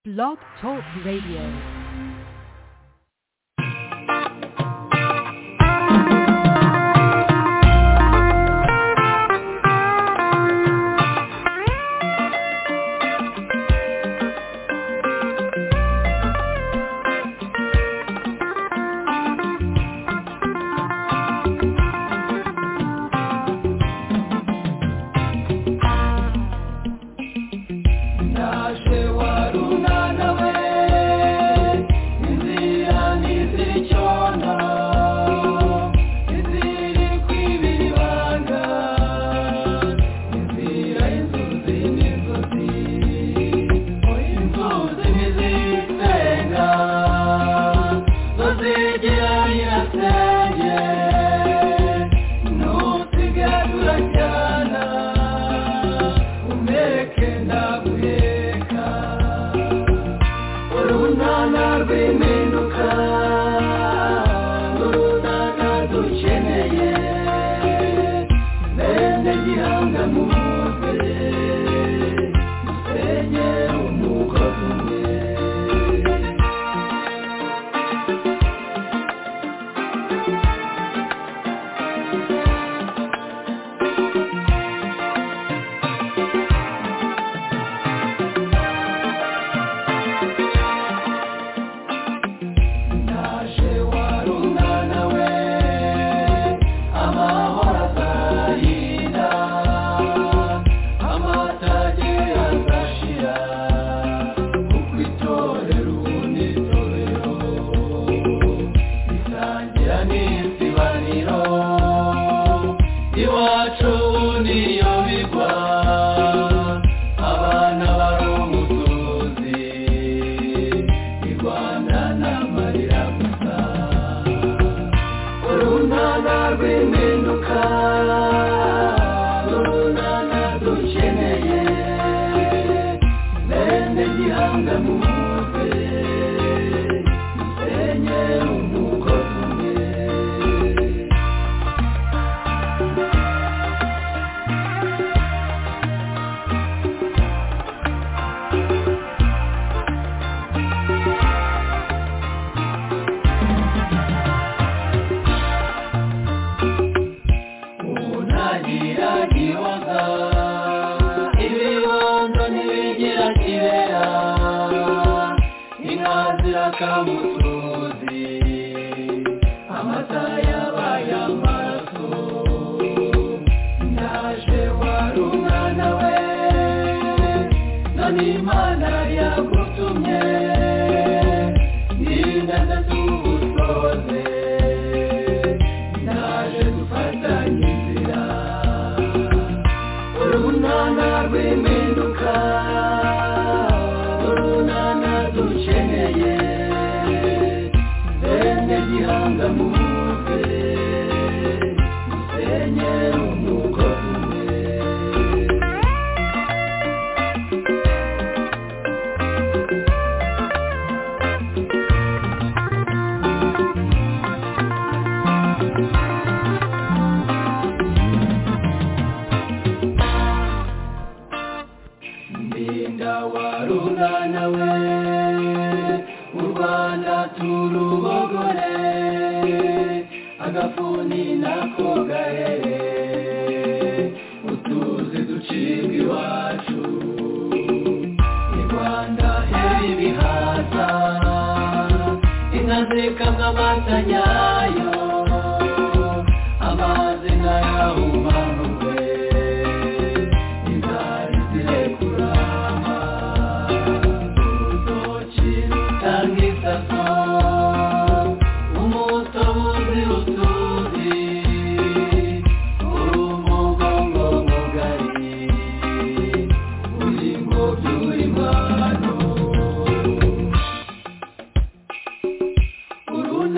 Blog Talk Radio.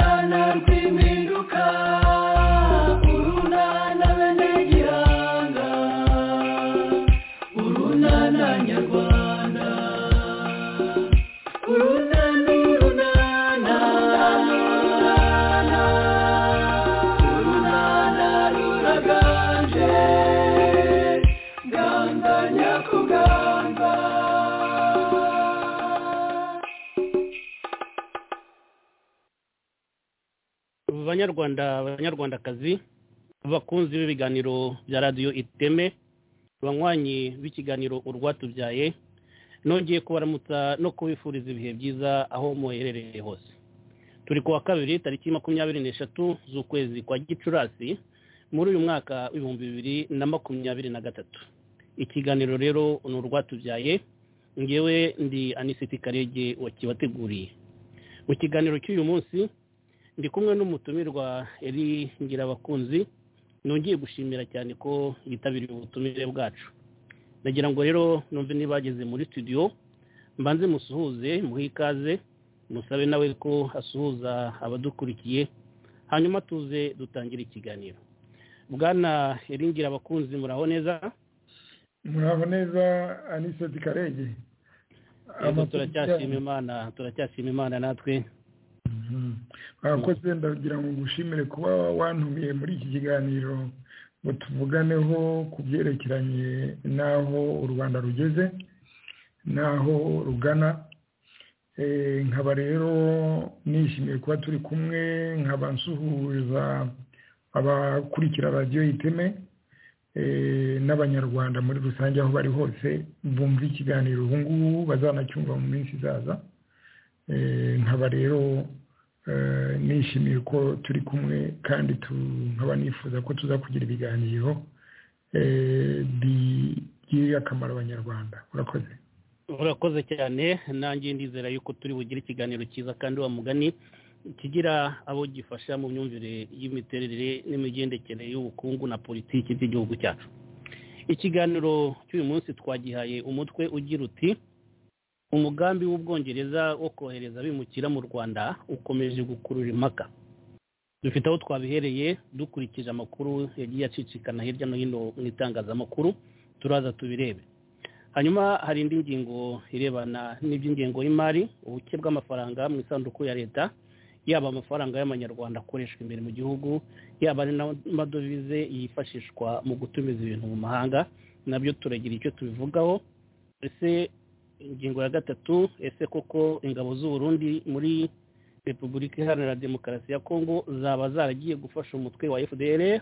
Nana, please. banyarwanda abanyarwandakazi bakunzi b'ibiganiro bya radiyo iteme banywanyi b'ikiganiro urwatubyaye nongeye kubaramutsa no kubifuriza ibihe byiza aho muherereye hose turi ku wa kabiri tariki makumyabiri n'eshatu z'ukwezi kwa gicurasi muri uyu mwaka w'ibihumbi bibiri na makumyabiri na gatatu ikiganiro rero ni urwatubyaye ngewe ndi anisiti karege wakibateguriye mu kiganiro cy'uyu munsi ndi kumwe n'umutumirwa eri ngirabakunzi nongeye gushimira cyane ko bitabiriye ubutumire bwacu nagira ngo rero numve nibageze muri studio mbanze musuhuze muhe ikaze musabe nawe ko asuhuza abadukurikiye hanyuma tuze dutangire ikiganiro bwana eringira abakunzi muraho neza muraho neza aniseti karege Yego, turacyashima imana turacyashima imana natwe mwakoze ndagira ngo ngushimire kuba wantumiye muri iki kiganiro ngo tuvuganeho ku byerekeranye n'aho u rwanda rugeze n'aho rugana Eh, nkaba rero nishimiye kuba turi kumwe nkaba nsuhuza abakurikira radiyo iteme eh, n'abanyarwanda muri rusange aho bari hose bumva ikiganiro ubu ngubu bazanacyumva mu minsi izaza Eh, nkaba rero eh, nishimiye ko turi kumwe kandi tu- nkaba nifuza ko tuza kugira ibiganiro eh, bigirira akamaro abanyarwanda urakoze urakoze cyane nanjye ndizera yuko turi bugire ikiganiro cyiza kandi wa mugani kigira abo gifasha mu myumvire y'imiterere n'imigendekere y'ubukungu na politiki by'igihugu cyacu ikiganiro cy'uyu munsi twagihaye umutwe ugira uti umugambi w'ubwongereza wo kohereza abimukira mu rwanda ukomeje gukurura impaka dufite aho twabihereye dukurikije amakuru yagiye acicikana hirya no hino mu itangazamakuru turaza tubirebe hanyuma hari indi ngingo irebana n'iby'ingengo y'imari ubuke bw'amafaranga mu isanduku ya leta yaba amafaranga y'amanyarwanda akoreshwa imbere mu gihugu yaba ari n'amadovize yifashishwa mu gutumiza ibintu mu mahanga nabyo turagira icyo tubivugaho ese ingingo ya gatatu ese koko ingabo z'u Burundi muri repubulika iharanira demokarasi ya kongo zaba zaragiye gufasha umutwe wa fdr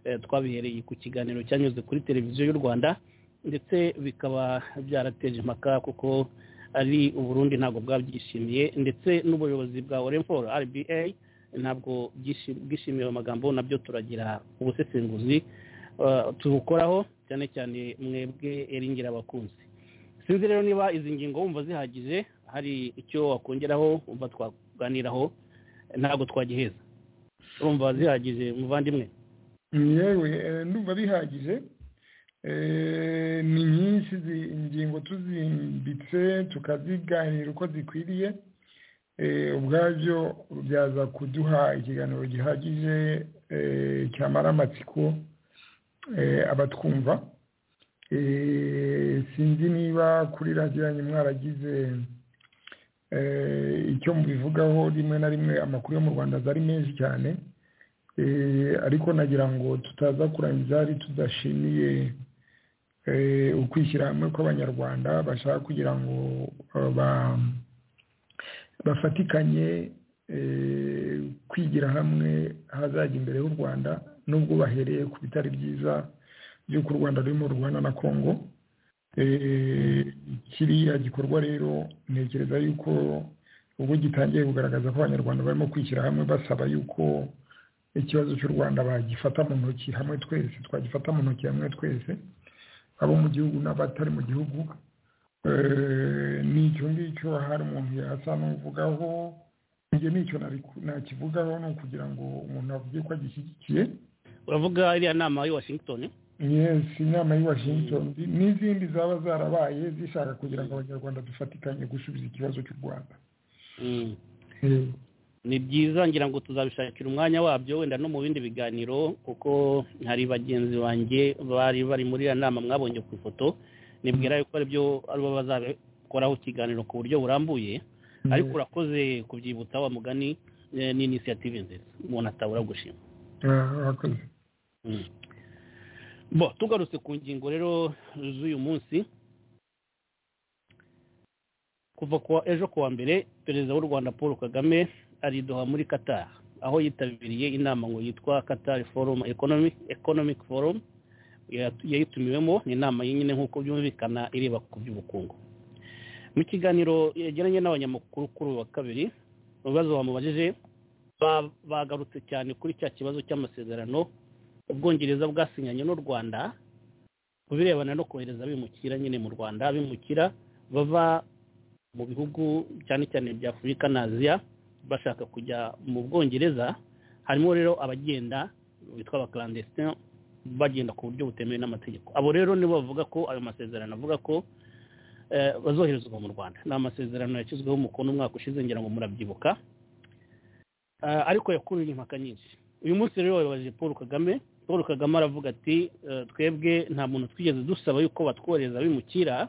Eh, twabihereye ku kiganiro cyanyuze kuri televiziyo y'u rwanda ndetse bikaba byarateje impaka kuko ari uburundi ntabwo bwabyishimiye ndetse n'ubuyobozi bwa oremfor rba ntabwo byishi- bwishimiye ayo magambo nabyo turagira ubusesenguzi eh, tubukoraho cyane cyane mwebwe eringira abakunzi sinzi rero niba izi ngingo wumva zihagije hari icyo wakongeraho wumva twaganiraho eh, ntabwo twagiheza urumva zihagije muvandimwe yewe eh, ndumva bihagije Eh, ni nyinshi zi- ingingo tuzimbitse tukaziganira uko zikwiriye Eh, ubwabyo byaza kuduha ikiganiro gihagije eh, cyamara amatsiko eh, abatwumva Eh, sinzi niba kuri radiyo yanyu mwaragize eh, icyo mubivugaho rimwe na rimwe amakuru yo mu rwanda aza ari menshi cyane Eh, ariko nagira ngo tutaza kurangiza hari tudashimiye eh, ukwishyira hamwe kw'abanyarwanda bashaka kugira ngo eh, ba- bafatikanye eh, kwigira hamwe hazajya imbere y'u rwanda nubwo bahereye ku bitari byiza by'uko u rwanda rurimo rubana na kongo Eh, kiriya gikorwa rero ntekereza yuko ubwo gitangiye kugaragaza ko abanyarwanda barimo kwishyira hamwe basaba yuko ikibazo cy'u rwanda bagifata mu ntoki hamwe twese twagifata mu ntoki hamwe twese abo mu gihugu n'abatari mu gihugu Eh, n'icyo ngicyo hari umuntu yasa n'uvugaho njye n'icyo nari- nakivugaho ni ukugira ngo umuntu avuge ko agishyigikiye uravuga iriya nama y'i washington yes inama y'i washington n'izindi zaba zarabaye zishaka kugira ngo abanyarwanda dufatikanye gusubiza ikibazo cy'u rwanda Mm. Eh, ni byiza ngira ngo tuzabishakira umwanya wabyo wenda no mu bindi biganiro kuko hari bagenzi banjye bari bari muri iriya nama mwabonye ku ifoto nibwira yuko aribyo aribo bazabikoraho ikiganiro ku buryo burambuye ariko urakoze kubyibutsa wa mugani eh, ni inisiyative nziza umuntu atabura gushima ah, urakoze bo tugarutse ku ngingo rero z'uyu munsi kuva kuwa ejo kuwa mbere perezida w'u rwanda paul kagame aridoha muri qatar aho yitabiriye inama ngo yitwa katari forumu ekonomi ekonomiki forumu yayitumiwemo ni inama nyine nk'uko byumvikana ireba ku by'ubukungu mu kiganiro yegeranye n'abanyamakuru kuri uyu wa kabiri ibibazo bamubajije bagarutse cyane kuri cya kibazo cy'amasezerano ubwongereza bwasinyanye n'u rwanda ku birebana no kohereza bimukira nyine mu rwanda bimukira bava mu bihugu cyane cyane bya afurika na aziya bashaka kujya mu bwongereza harimo rero abagenda bitwa abakarandesitine bagenda ku buryo butemewe n'amategeko abo rero nibo bavuga ko ayo masezerano avuga ko bazoherezwa mu rwanda ni amasezerano yashyizweho umukono umwaka ushize ngira ngo murabyibuka ariko yakuruye impaka nyinshi uyu munsi rero wayoboje paul kagame paul kagame aravuga ati twebwe nta muntu twigeze dusaba yuko batwohereza bimukira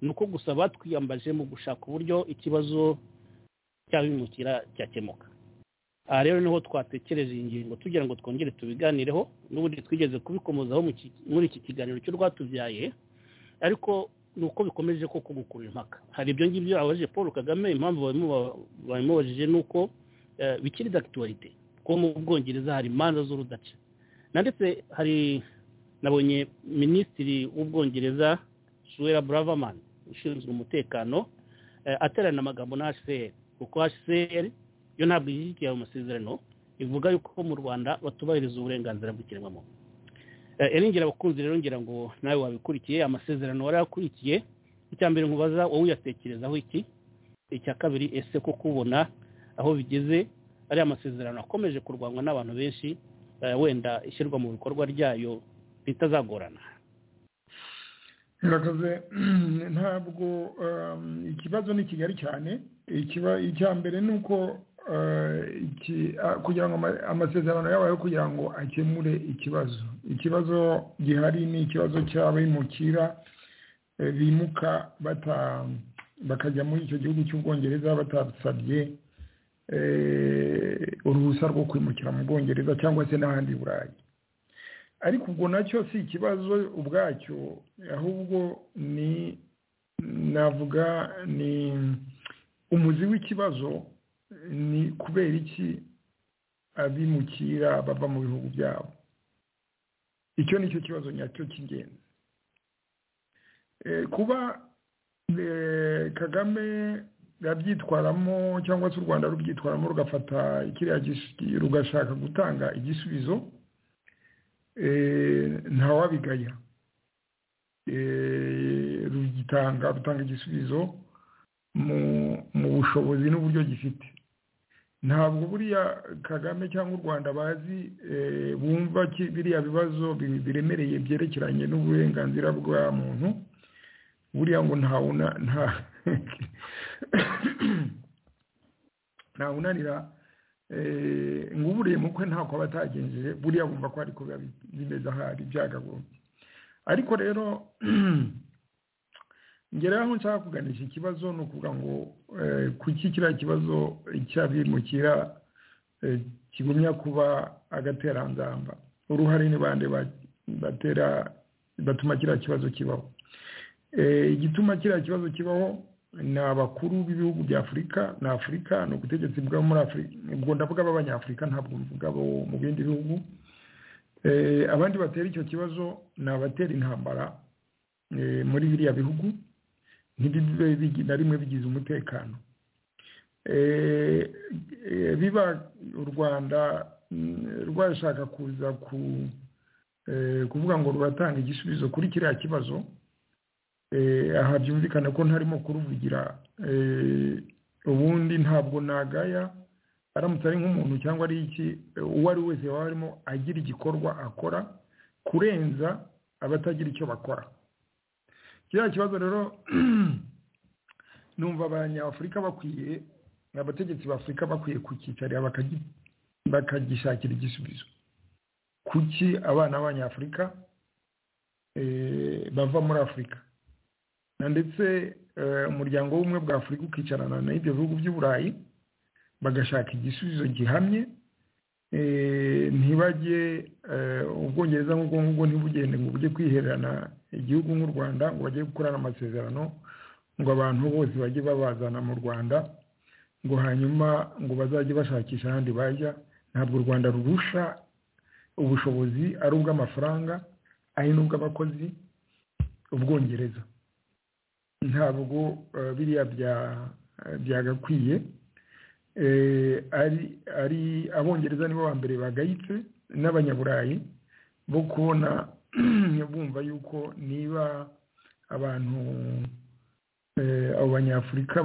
ni uko gusa batwiyambaje mu gushaka uburyo ikibazo cy'abimukira cyakemuka aha rero niho twatekereje iyi ngingo tugira ngo twongere tubiganireho n'ubundi twigeze kubikomozaho muri iki kiganiro cy'urwatubyaye ariko ni uko bikomeje koko gukurura impaka hari ibyo ngibyo abajije paul kagame impamvu babimubajije ni uko bikiri dakituwarite kuko mu bwongereza hari imanza z'urudaca na ndetse hari nabonye minisitiri w'ubwongereza suwera buravaman ushinzwe umutekano aterana amagambo na hcr kuko hcr yo ntabwo ishyigikiye ayo masezerano ivuga yuko mu rwanda batubahiriza uburenganzira bw'ikiremwamuntu erengera abakunzi rero ngira ngo nawe wabikurikiye amasezerano wari akurikiye icya mbere nkubaza wowe uyatekerezaho iki icya kabiri ese ko kubona aho bigeze ari amasezerano akomeje kurwanywa n'abantu benshi wenda ishyirwa mu bikorwa ryayo bitazagorana murakoze ntabwo ikibazo ni kigali cyane icya mbere ni uko kugira ngo amasezerano yabayeho kugira ngo akemure ikibazo ikibazo gihari ni ikibazo cy'abimukira bimuka bakajya muri icyo gihugu cy'ubwongereza batasabye uruhushya rwo kwimukira mu bwongereza cyangwa se n'ahandi burayi ariko ubwo nacyo si ikibazo ubwacyo ahubwo ni navuga ni umuzi w'ikibazo ni kubera iki abimukira bava mu bihugu byabo icyo ni cyo kibazo nyacyo cy'ingenzi kuba kagame babyitwaramo cyangwa se u rwanda rubyitwaramo rugafata kiriya rugashaka gutanga igisubizo ntawabigaya rugitanga rutanga igisubizo mu bushobozi n'uburyo gifite ntabwo buriya kagame cyangwa u rwanda bazi bumva biriya bibazo biremereye byerekeranye n'uburenganzira bwa muntu buriya ngo ntawuna nta ntawunanira ngo uburiye mukwe ntako aba atagenjeje buriya bumva ko ari kuba bimeze ahari byagagombye ariko rero ngera aho nshaka kuganisha ikibazo ni ukuvuga ngo kuki kiriya kibazo cy'abimukira kigumya kuba agateranzamba uruhare ni bande batera batuma kiriya kibazo kibaho igituma kiriya kibazo kibaho ni abakuru b'ibihugu bya afurika na afurika ni ubutegetsi bwa muri afurika ubwo ndavuga b'abanyafurika ntabwo mvuga abo mu bindi bihugu abandi batera icyo kibazo ni abatera intambara muri biriya bihugu ntibibe na rimwe bigize umutekano biba u rwanda rwashaka kuza kuvuga ngo ruratanga igisubizo kuri kiriya kibazo aha byumvikana ko ntarimo kuruvugira ubundi ntabwo nagaya aramutse ari nk'umuntu cyangwa ari iki uwo ari we wese waba arimo agira igikorwa akora kurenza abatagira icyo bakora kiriya kibazo rero numva abanyafurika bakwiye abategetsi b'afurika bakwiye kucyicarira bakagishakira igisubizo kuki abana b'abanyafurika bava muri afurika ndetse umuryango w'ubumwe bwa afurika ukicarana n'ibyo bihugu by'uburayi bagashaka igisubizo gihamye ntibajye ubwongereza nk'ubwo ngubwo ntibugende ngo bujye kwihererana igihugu nk'u rwanda ngo bajye gukorana amasezerano ngo abantu bose bajye babazana mu rwanda ngo hanyuma ngo bazajye bashakisha ahandi bajya ntabwo u rwanda rurusha ubushobozi ari ubw'amafaranga ari n'ubw'abakozi ubwongereza ntabwo biriya byagakwiye ari abongereza nibo ba mbere bagayitse n'abanyaburayi bo kubona bumva yuko niba abantu abo banyafurika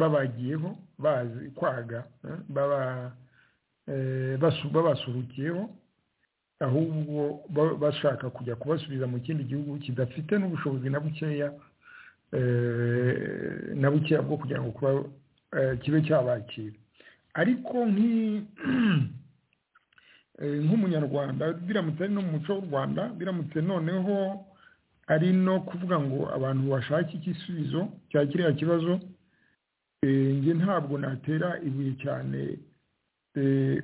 babagiyeho bazi kwaga babasuhukiyeho ahubwo bashaka kujya kubasubiza mu kindi gihugu kidafite n'ubushobozi na bukeya na bukeya bwo kugira ngo kuba kibe cyabakira ariko nk'umunyarwanda biramutse ari no mu muco w'u rwanda biramutse noneho ari no kuvuga ngo abantu bashake igisubizo cya kiriya kibazo njye ntabwo natera ibuye cyane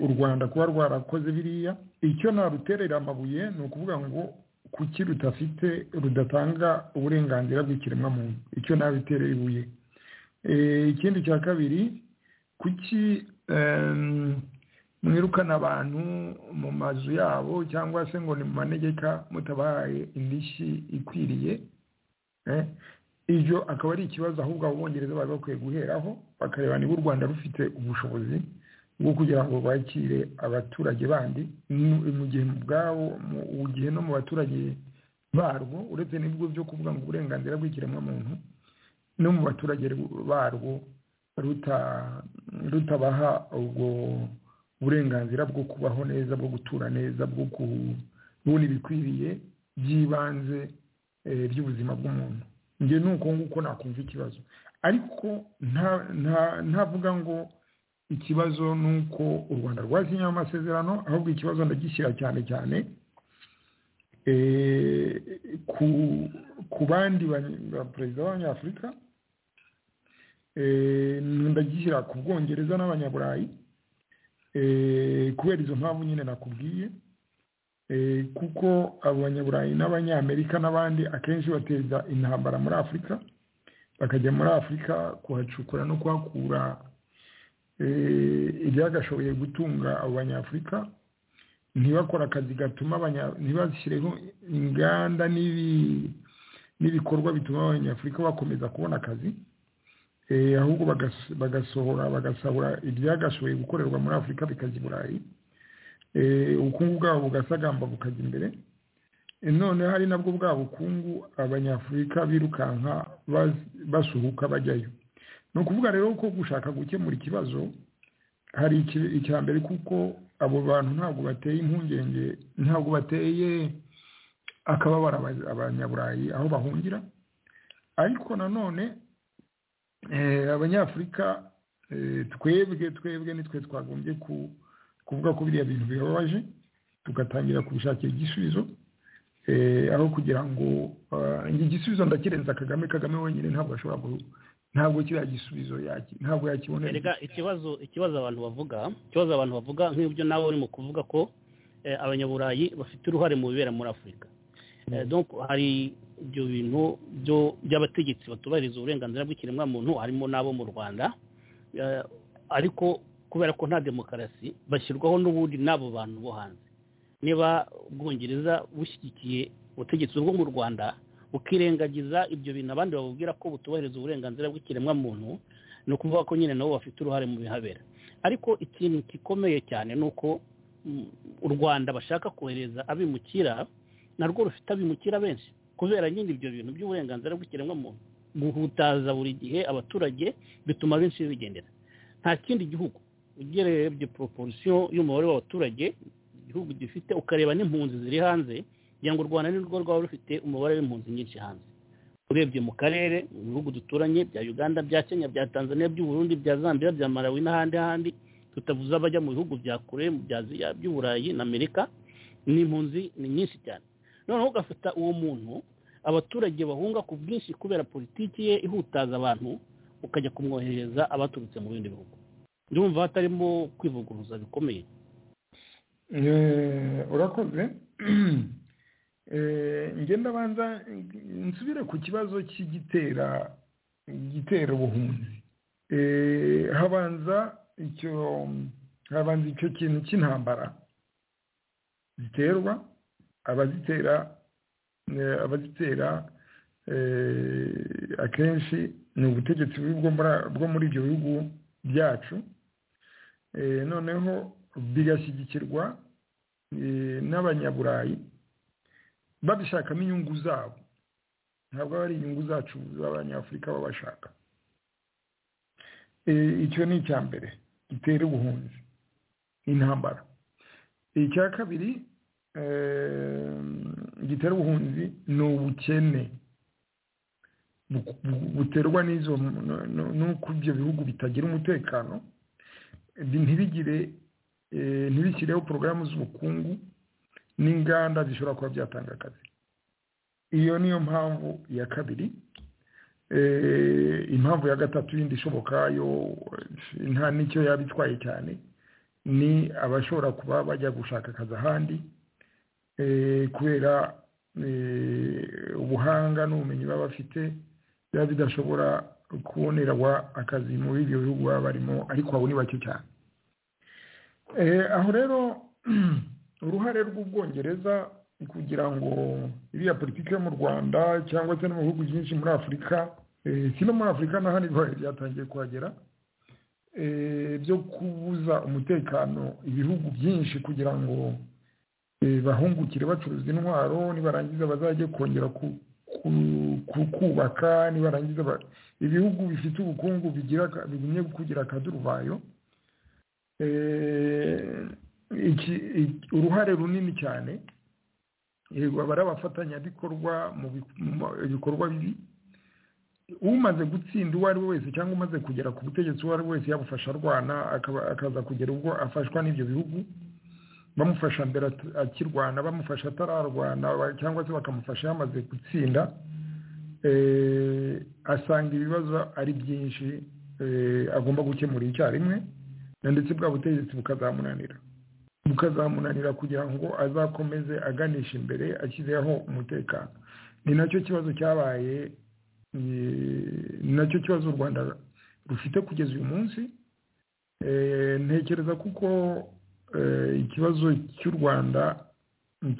u rwanda kuba rwarakoze biriya icyo naruterera amabuye ni ukuvuga ngo kuki rudafite rudatanga uburenganzira bw'ikiremwamuntu icyo nabiterera ibuye ikindi cya kabiri kuki mwirukana abantu mu mazu yabo cyangwa se ngo ni mu manegeka mutabahaye indishyi ikwiriye ibyo akaba ari ikibazo ahubwo abo bongereza bari bakwiye guheraho bakareba niba u rwanda rufite ubushobozi bwo kugira ngo bakire abaturage bandi mu gihe mu bwabo mu gihe no mu baturage barwo uretse n'ibigo byo kuvuga ngo uburenganzira bw'ikiremwamuntu no mu baturage barwo rutabaha ubwo uburenganzira bwo kubaho neza bwo gutura neza bwo kubona ibikwiriye by'ibanze by'ubuzima bw'umuntu njye ni uko nguko nakumva ikibazo ariko ntavuga ngo ikibazo ni uko u rwanda rwasinyaho amasezerano ahubwo ikibazo ndagishyira cyane cyane ku bandi perezida b'abanyafurika ndagishyira ku bwongereza n'abanyaburayi kubera izo mpamvu nyine nakubwiye kuko abanyaburayi n'abanyamerika n'abandi akenshi bateza intambara muri afurika bakajya muri afurika kuhacukura no kuhakura ibyagashoboye gutunga abo banyafurika ntibakore akazi gatuma ntibashyireho inganda n'ibikorwa bituma abanyafurika bakomeza kubona akazi ahubwo bagasohora bagasabura ibyagashoboye gukorerwa muri afurika bikajya i burayi ubukungu bwabo bugasagamba bukajya imbere none hari nabwo bwa bukungu abanyafurika birukanka basuhuka bajyayo ni ukuvuga rero ko gushaka gukemura ikibazo hari icya mbere kuko abo bantu ntabwo bateye impungenge ntabwo bateye akababara abanyaburayi aho bahungira ariko nanone abanyafurika twebwe twebwe nitwe twagombye kuvuga ko biriya bintu bibabaje tugatangira kubishakira igisubizo aho kugira ngo igisubizo ndakirenza kagame kagame wenyine ntabwo ashobora ntabwo kiriya gisubizo ntabwo yakibonera ikibazo ikibazo abantu bavuga ikibazo abantu bavuga nk'ibyo nawe urimo kuvuga ko abanyaburayi bafite uruhare mu bibera muri afurika hari ibyo bintu by'abategetsi batubahiriza uburenganzira bw'ikiremwamuntu harimo n'abo mu rwanda ariko kubera ko nta demokarasi bashyirwaho n'ubundi n'abo bantu bo hanze niba ubwongereza bushyigikiye ubutegetsi bwo mu rwanda bukirengagiza ibyo bintu abandi babubwira ko butubahiriza uburenganzira bw'ikiremwamuntu ni ukuvuga ko nyine nabo bafite uruhare mu bihabera ariko ikintu gikomeye cyane ni uko u rwanda bashaka kohereza abimukira narwo rufite abimukira benshi kubera nyine ibyo bintu by'uburenganzira bw'ikiremwamuntu guhutaza buri gihe abaturage bituma benshi bigendera nta kindi gihugu ugerebye poroporisiyo y'umubare w'abaturage igihugu gifite ukareba n'impunzi ziri hanze kugira ngo u rwanda nirwo rwaba rufite umubare w'impunzi nyinshi hanze urebye mu karere mu bihugu duturanye bya uganda bya kenya bya tanzania by'uburundi bya zambia bya malawi n'ahandi handi tutavuze abajya mu bihugu bya kure bya aziya by'uburayi na amerika ni impunzi ni nyinshi cyane noneho ugafata uwo muntu abaturage bahunga ku bwinshi kubera politiki ye ihutaza abantu ukajya kumwohereza abaturutse mu bindi bihugu ndumva hatarimo kwivuguruza bikomeye urakoze ngenda abanza nsubire ku kibazo cy'igitera igitera ubuhunzi habanza icyo habanza icyo kintu cy'intambara ziterwa abazitera abazitera akenshi ni ubutegetsi bwo muri ibyo bihugu byacu noneho bigashyigikirwa n'abanyaburayi babishakamo inyungu zabo ntabwo aba ari inyungu zacu z'abanyafurika babashaka icyo ni icya mbere gitera ubuhunzi intambara icya kabiri gitera ubuhunzi ni ubukene buterwa n'izo n'uko ibyo bihugu bitagira umutekano ntibigire ntibishyireho porogaramu z'ubukungu n'inganda zishobora kuba byatanga akazi iyo niyo mpamvu ya kabiri impamvu ya gatatu yindi ishoboka yo nta n'icyo yaba itwaye cyane ni abashobora kuba bajya gushaka akazi ahandi kubera ubuhanga n'ubumenyi baba bafite biba bidashobora kubonerwa akazi muri ibyo bihugu baba barimo ariko abo ni bake cyane aho rero uruhare rw'ubwongereza kugira ngo iriya politiki yo mu rwanda cyangwa se no mu bihugu byinshi muri afurika si no muri afurika n'ahandi byatangiye kuhagera byo kubuza umutekano ibihugu byinshi kugira ngo bahungukire bacuruza intwaro nibarangiza bazajye kongera kubaka nibarangiza ibihugu bifite ubukungu bigumye kugira akaduruvayo uruhare runini cyane aba ari abafatanyabikorwa mu bikorwa bibi umaze gutsinda uwo ari we wese cyangwa umaze kugera ku butegetsi uwo ari we wese yabufasha arwana akaza kugera ubwo afashwa n'ibyo bihugu bamufasha mbere akirwana bamufasha atararwana cyangwa se bakamufasha yamaze gutsinda asanga ibibazo ari byinshi agomba gukemura icyarimwe ndetse bwa butegetsi bukazamunanira bukazamunanira kugira ngo azakomeze aganisha imbere ashyizeho umutekano ni nacyo kibazo cyabaye ni nacyo kibazo u rwanda rufite kugeza uyu munsi ntekereza kuko ikibazo cy'u rwanda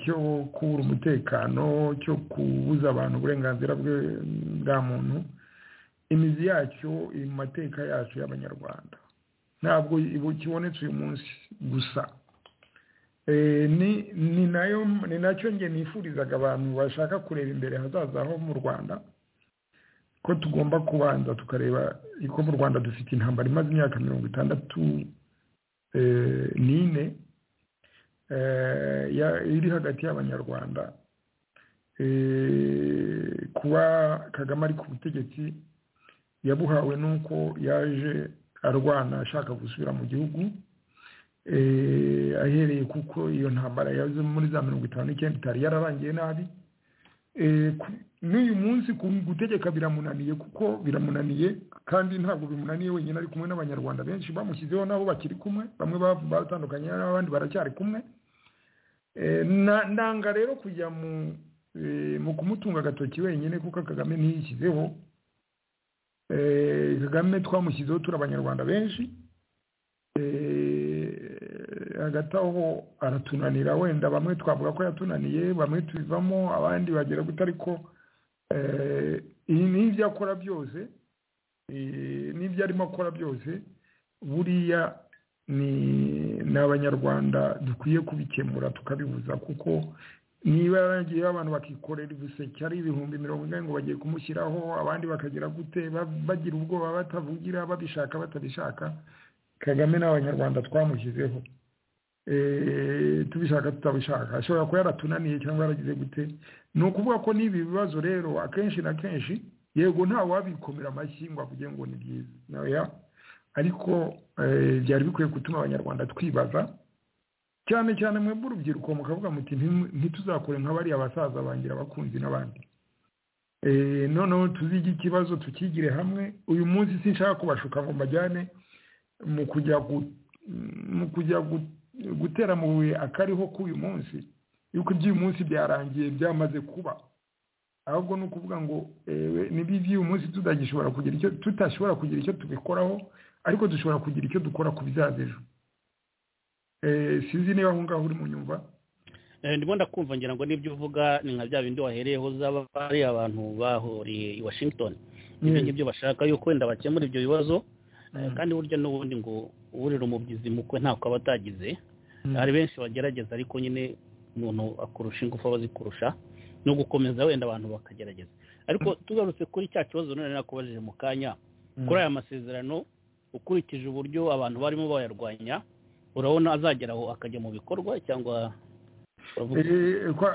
cyo kubura umutekano cyo kubuza abantu uburenganzira bwa muntu imizi yacyo iri mu mateka yacu y'abanyarwanda ntabwo kibonetse uyu munsi gusa ni nayo ni nacyo nge nifurizaga abantu bashaka kureba imbere hazaza ho mu rwanda ko tugomba kubanza tukareba ko mu rwanda dufite intambara imaze imyaka mirongo itandatu n'ine iri hagati y'abanyarwanda kuba kagame ari ku butegetsi yabuhawe n'uko yaje arwana ashaka gusubira mu gihugu ahereye kuko iyo ntambara yaje muri za mirongo itanu n'icyenda itari yararangiye nabi n'uyu munsi gutegeka biramunaniye kuko biramunaniye kandi ntabwo bimunaniye wenyine ari kumwe n'abanyarwanda benshi bamushyizeho nabo bakiri kumwe bamwe batandukanye n'abandi baracyari kumwe ndanga rero kujya mu kumutunga agatoki wenyine kuko kagame ntiyishyizeho kagame twamushyizeho turi abanyarwanda benshi hagati aho aratunanira wenda bamwe twavuga ko yatunaniye bamwe tubivamo abandi bagera guta ariko n'ibyo akora byose n'ibyo arimo akora byose buriya ni abanyarwanda dukwiye kubikemura tukabibuza kuko niba yaragiyeho abantu bakikorera ibiseke ari ibihumbi mirongo ine ngo bagiye kumushyiraho abandi bakagira gute bagira ubwoba batavugira babishaka batabishaka kagame n'abanyarwanda twamushyizeho tubishaka tutabishaka ashobora kuba yaratunaniye cyangwa yaragize gute ni ukuvuga ko n'ibi bibazo rero akenshi na kenshi yego nta wabikomera amashyi ngo avuge ngo ni byiza ariko byari bikwiye gutuma abanyarwanda twibaza cyane cyane mwebwe urubyiruko mukavuga muti ntituzakore nka bariya basaza bangira abakunzi n'abandi noneho tuzige ikibazo tukigire hamwe uyu munsi sinshaka kubashuka ngo mbajyane mu kujya mu kujya gutera mu buye akariho k'uyu munsi yuko iby'uyu munsi byarangiye byamaze kuba ahubwo ni ukuvuga ngo niba iby'uyu munsi tutagishobora kugira icyo tutashobora kugira icyo tubikoraho ariko dushobora kugira icyo dukora ku bizaza ejo sinzi niba aho ngaho urimo unyumva ndimo ndakumva ngira ngo n'ibyo uvuga ni nka bya bindi wahereyeho zaba ari abantu bahuriye i washington ibyo ngibyo bashaka yuko wenda bakemura ibyo bibazo kandi burya n'ubundi ngo uburira umubyizi mukwe ntabwo aba atagize hari benshi bagerageza ariko nyine umuntu akurusha ingufu aba azikurusha no gukomeza wenda abantu bakagerageza ariko tugarutse kuri cya kibazo none nakubajije mu kanya kuri aya masezerano ukurikije uburyo abantu barimo bayarwanya urabona azagera aho akajya mu bikorwa cyangwa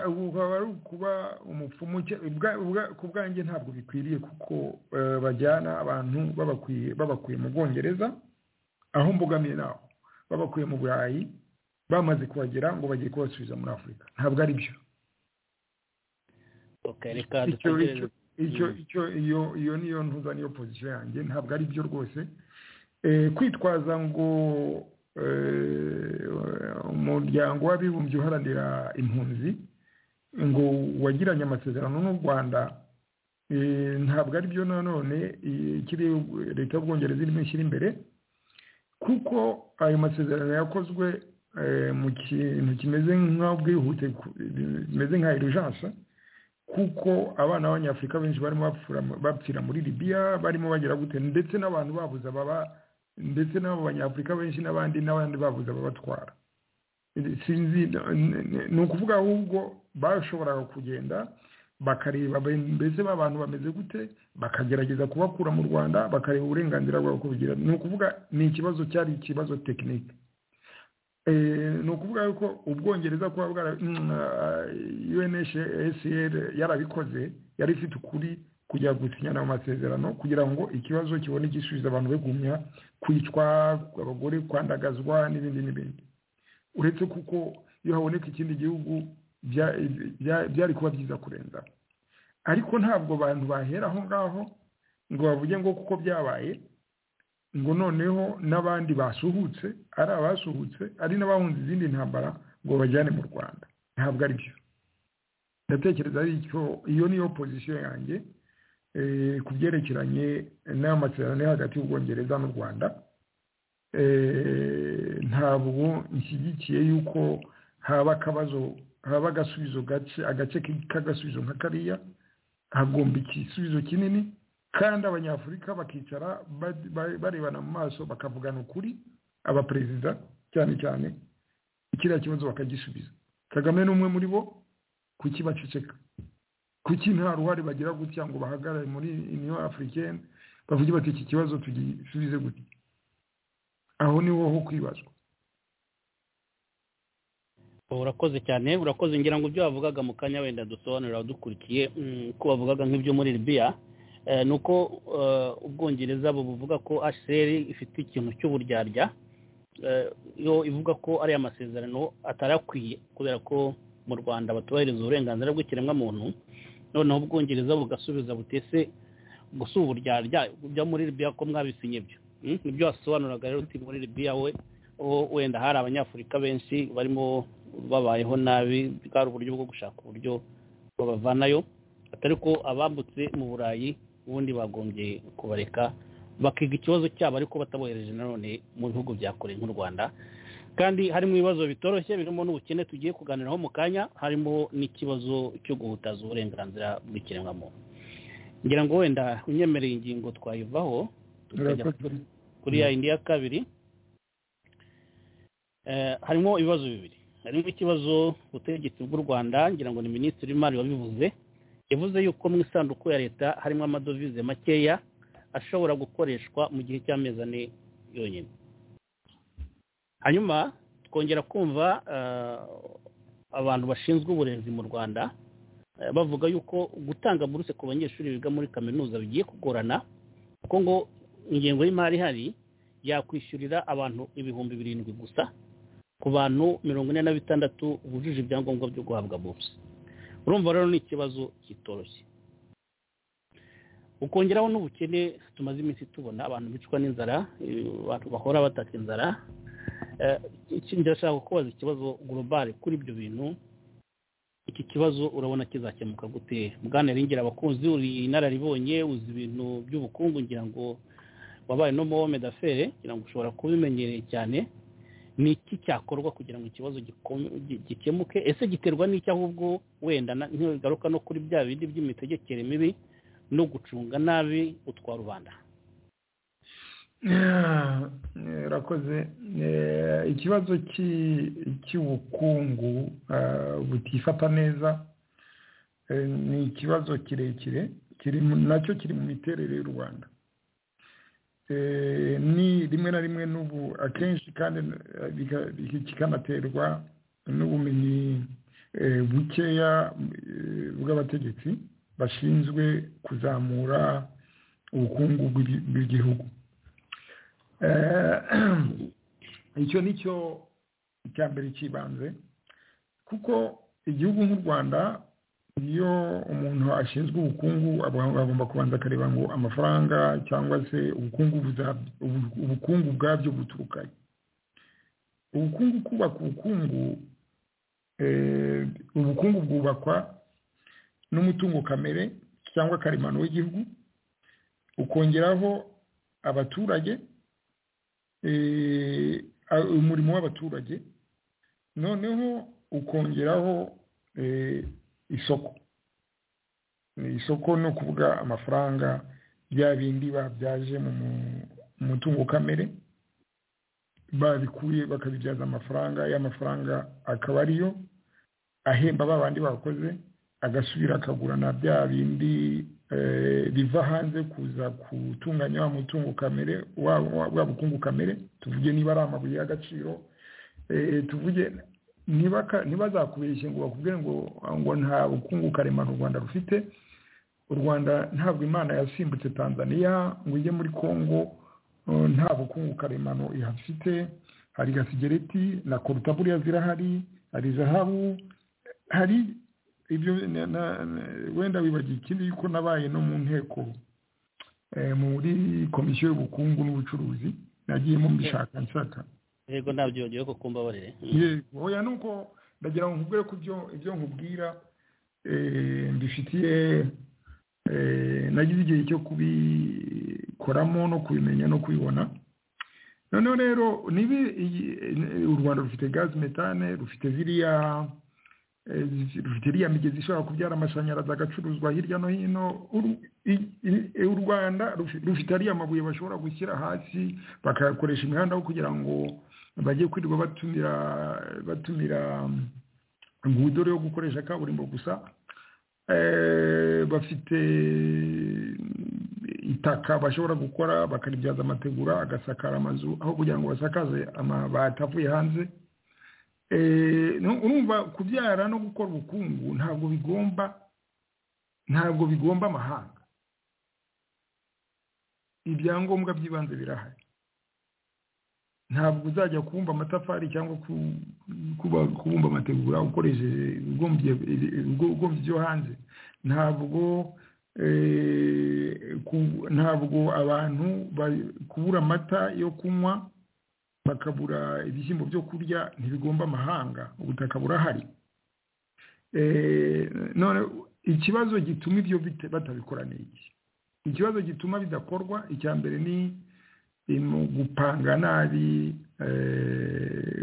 ukaba ari ukuba umupfumu ku bwanjye ntabwo bikwiriye kuko bajyana abantu babakuye mu bwongereza aho mbogamiye naho babakuye mu burayi bamaze kuhagera ngo bagiye kubasubiza muri afurika ntabwo ari byo iyo niyo ntuza niyo pozisiyo yanjye ntabwo ari byo rwose kwitwaza ngo umuryango w'abibumbye uharanira impunzi ngo wagiranye amasezerano n'u rwanda ntabwo ari byo nanone ikiri leta y'ubwongereza irimo ishyira imbere kuko ayo masezerano yakozwe mu kintu kimeze nk'ubwihute bimeze nka irujansa kuko abana b'abanyafurika benshi barimo bapfira muri libiya barimo bagira gute ndetse n'abantu babuze ababa ndetse n'abo banyafurika benshi n'abandi n'abandi babuze ababatwara sinzi ni ukuvuga ahubwo bashoboraga kugenda bakareba mbese b'abantu bameze gute bakagerageza kubakura mu rwanda bakareba uburenganzira bwabo uko bigira ni ukuvuga ni ikibazo cyari ikibazo tekinike ni ukuvuga yuko ubwongereza kuba bwara unhcr yarabikoze yari ifite ukuri kujya gusinyana amasezerano kugira ngo ikibazo kibone igisubizo abantu begumya kwicwa abagore kwandagazwa n'ibindi n'ibindi uretse kuko iyo haboneka ikindi gihugu byari kuba byiza kurenza ariko ntabwo abantu bahera aho ngaho ngo bavuge ngo kuko byabaye ngo noneho n'abandi basuhutse ari abasuhutse ari n'abahunze izindi ntambara ngo bajyane mu rwanda ntabwo ari byo ndatekereza ariko iyo niyo pozisiyo yanjye ku byerekeranye n'amasezerano yo hagati y'ubwongereza n'u rwanda ntabwo nshyigikiye yuko haba akabazo haba agasubizo gace agace k'agasubizo nka kariya hagomba igisubizo kinini kandi abanyafurika bakicara barebana mu maso bakavugana ukuri abaperezida cyane cyane kiriya kibazo bakagisubiza kagame ni umwe muri bo kuki baceceka kuki nta ruhare bagira gutya ngo bahagarare muri uniyo afurikeni bavuge bati iki kibazo tugisubize gutya aho niho ho kwibazwa urakoze cyane urakoze ngira ngo ibyo wavugaga mu kanya wenda dusobanurira abadukurikiye ko bavugaga nk'ibyo muri libiya ni uko ubwongereza buvuga ko hcr ifite ikintu cy'uburyarya yo ivuga ko ari amasezerano atarakwiye kubera ko mu rwanda batubahiriza uburenganzira bw'ikiremwamuntu noneho ubwongereza bugasubiza butese gusa uburyarya byo muri libiya ko mwabisinye byo nibyo wasobanuraga rero uti muri libiya we wenda hari abanyafurika benshi barimo babayeho nabi bwari uburyo bwo gushaka uburyo babavanayo atari ko abambutse mu burayi ubundi bagombye kubareka bakiga ikibazo cyabo ariko batabohereje nanone mu bihugu bya kure nk'u rwanda kandi harimo ibibazo bitoroshye birimo n'ubukene tugiye kuganiraho mu kanya harimo n'ikibazo cyo guhutaza uburenganzira bw'ikiremwamuntu ngira ngo wenda unyemereye ingingo twayivaho tukajya kuri ya yindi ya kabiri harimo ibibazo bibiri harimo ikibazo ubutegetsi bw'u rwanda ngira ngo ni minisitiri w'imari wabivuze yavuze yuko mu isanduku ya leta harimo amadovize makeya ashobora gukoreshwa mu gihe cy'amezi ane yonyine hanyuma twongera kumva abantu bashinzwe uburezi mu rwanda bavuga yuko gutanga buruse ku banyeshuri biga muri kaminuza bigiye kugorana kuko ngo ingengo y'imari ihari yakwishyurira abantu ibihumbi birindwi gusa ku bantu mirongo ine na bitandatu bujuje ibyangombwa byo guhabwa buruse urumva rero ni ikibazo kitoroshye ukongeraho n'ubukene tumaze iminsi tubona abantu bicwa n'inzara abantu bahora bataka inzara ndashaka kubaza ikibazo global kuri ibyo bintu iki kibazo urabona kizakemuka gute bwana ringira abakunzi uri inararibonye uzi ibintu by'ubukungu ngira ngo wabaye no mu wome dafere ngira ngo ushobora kubimenyereye cyane ni iki cyakorwa kugira ngo ikibazo gikemuke ese giterwa n'icyo ahubwo wenda ntigaruka no kuri bya bindi by'imitegekere mibi no gucunga nabi utwa rubanda urakoze ikibazo cy'ubukungu butifata neza ni ikibazo kirekire nacyo kiri mu miterere y'u rwanda ni rimwe na rimwe n'ubu akenshi kandi kikanaterwa n'ubumenyi bukeya bw'abategetsi bashinzwe kuzamura ubukungu bw'igihugu icyo ni cyo icya mbere cy'ibanze kuko igihugu nk'u rwanda iyo umuntu ashinzwe ubukungu agomba kubanza akareba ngo amafaranga cyangwa se ubukungu bwabyo buturuka ubukungu kubaka ubukungu ubukungu bwubakwa n'umutungo kamere cyangwa karemano w'igihugu ukongeraho abaturage umurimo w'abaturage noneho ukongeraho isoko isoko ni ukuvuga amafaranga bya bindi babyaje mu mutungo kamere babikuye bakabibyaza amafaranga y'amafaranga akaba ariyo ahemba ba bandi bakoze agasubira akagura na bya bindi biva hanze kuza gutunganya wa mutungo kamere wa bukungu kamere tuvuge niba ari amabuye y'agaciro tuvuge ntibazakubeshye ngo bakubwire ngo ngo nta bukungu karemano u rwanda rufite u rwanda ntabwo imana yasimbutse tanzania ngo ujye muri congo nta bukungu karemano ihafite hari gasigereti na korutaburiya zirahari hari zahabu hari ibyo wenda wibagiwe ikindi yuko nabaye no mu nteko muri komisiyo y'ubukungu n'ubucuruzi nagiyemo mbishaka nshaka yego ntabyo yongeye kuko mbabarire yego oya nuko ndagira ngo nkubwire ko ibyo nkubwira mbifitiye nagize igihe cyo kubikoramo no kubimenya no kubibona noneho rero niba u rwanda rufite gazi metane rufite ziriya rufite iriya migezi ishobora kubyara amashanyarazi agacuruzwa hirya no hino u rwanda rufite ariya mabuye bashobora gushyira hasi bakayakoresha imihanda aho kugira ngo bajye kwirirwa batumira batumira ngudore yo gukoresha kaburimbo gusa bafite itaka bashobora gukora bakaribyaza amategura agasakara amazu aho kugira ngo basakaze amabati avuye hanze urumva kubyara no gukora ubukungu ntabwo bigomba ntabwo bigomba amahanga ibyangombwa by'ibanze birahari ntabwo uzajya kubumba amatafari cyangwa kubumba amategura ukoresheje ibigombye byo hanze ntabwo ntabwo abantu kubura amata yo kunywa bakabura ibishyimbo byo kurya ntibigomba amahanga ubutaka burahari none ikibazo gituma ibyo batabikora ni iki ikibazo gituma bidakorwa icya mbere ni gupanga nabi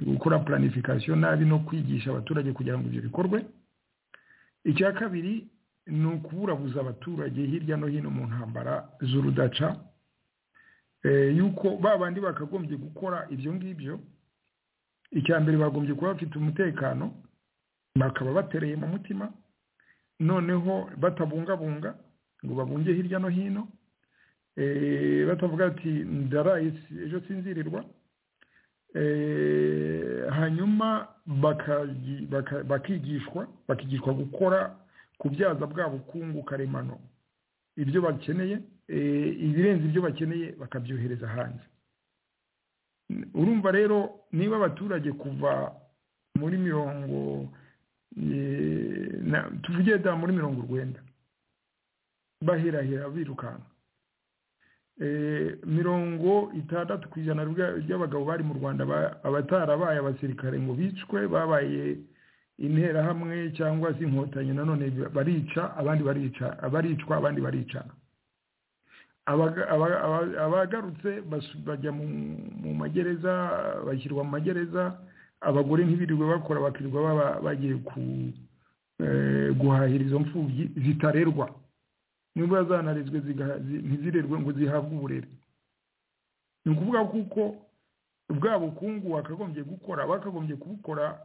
gukora planification nabi no kwigisha abaturage kugira ngo ibyo bikorwe icya kabiri ni ukuburabuza abaturage hirya no hino mu ntambara z'urudaca yuko ba bandi bakagombye gukora ibyo ngibyo icya mbere bagombye kuba bafite umutekano bakaba batereye mu mutima noneho batabungabunga ngo babunge hirya no hino batavuga ati ndaraye ejo sinzirirwa hanyuma bakigishwa bakigishwa gukora kubyaza bwa bukungu karemano ibyo bakeneye ibirenze ibyo bakeneye bakabyohereza hanze urumva rero niba abaturage kuva muri mirongo tuvuge da muri mirongo urwenda baherahera birukanka mirongo itandatu ku ijana ry'abagabo bari mu rwanda abatarabaye abasirikare ngo bicwe babaye interahamwe cyangwa se inkotanyi nanone barica abandi baricwa abandi baricana abaga- aba- aba- abagarutse basu- bajya mu mu magereza bashyirwa mu magereza abagore ntibirirwe bakora bakirirwa baba- bagiye ku- eh, guhahira izo mfubyi zitarerwa niba zanarezwe zigaha- zi- ntizirerwe ngo zihabwe uburere ni ukuvuga kuko bwa bukungu wakagombye gukora bakagombye kubukora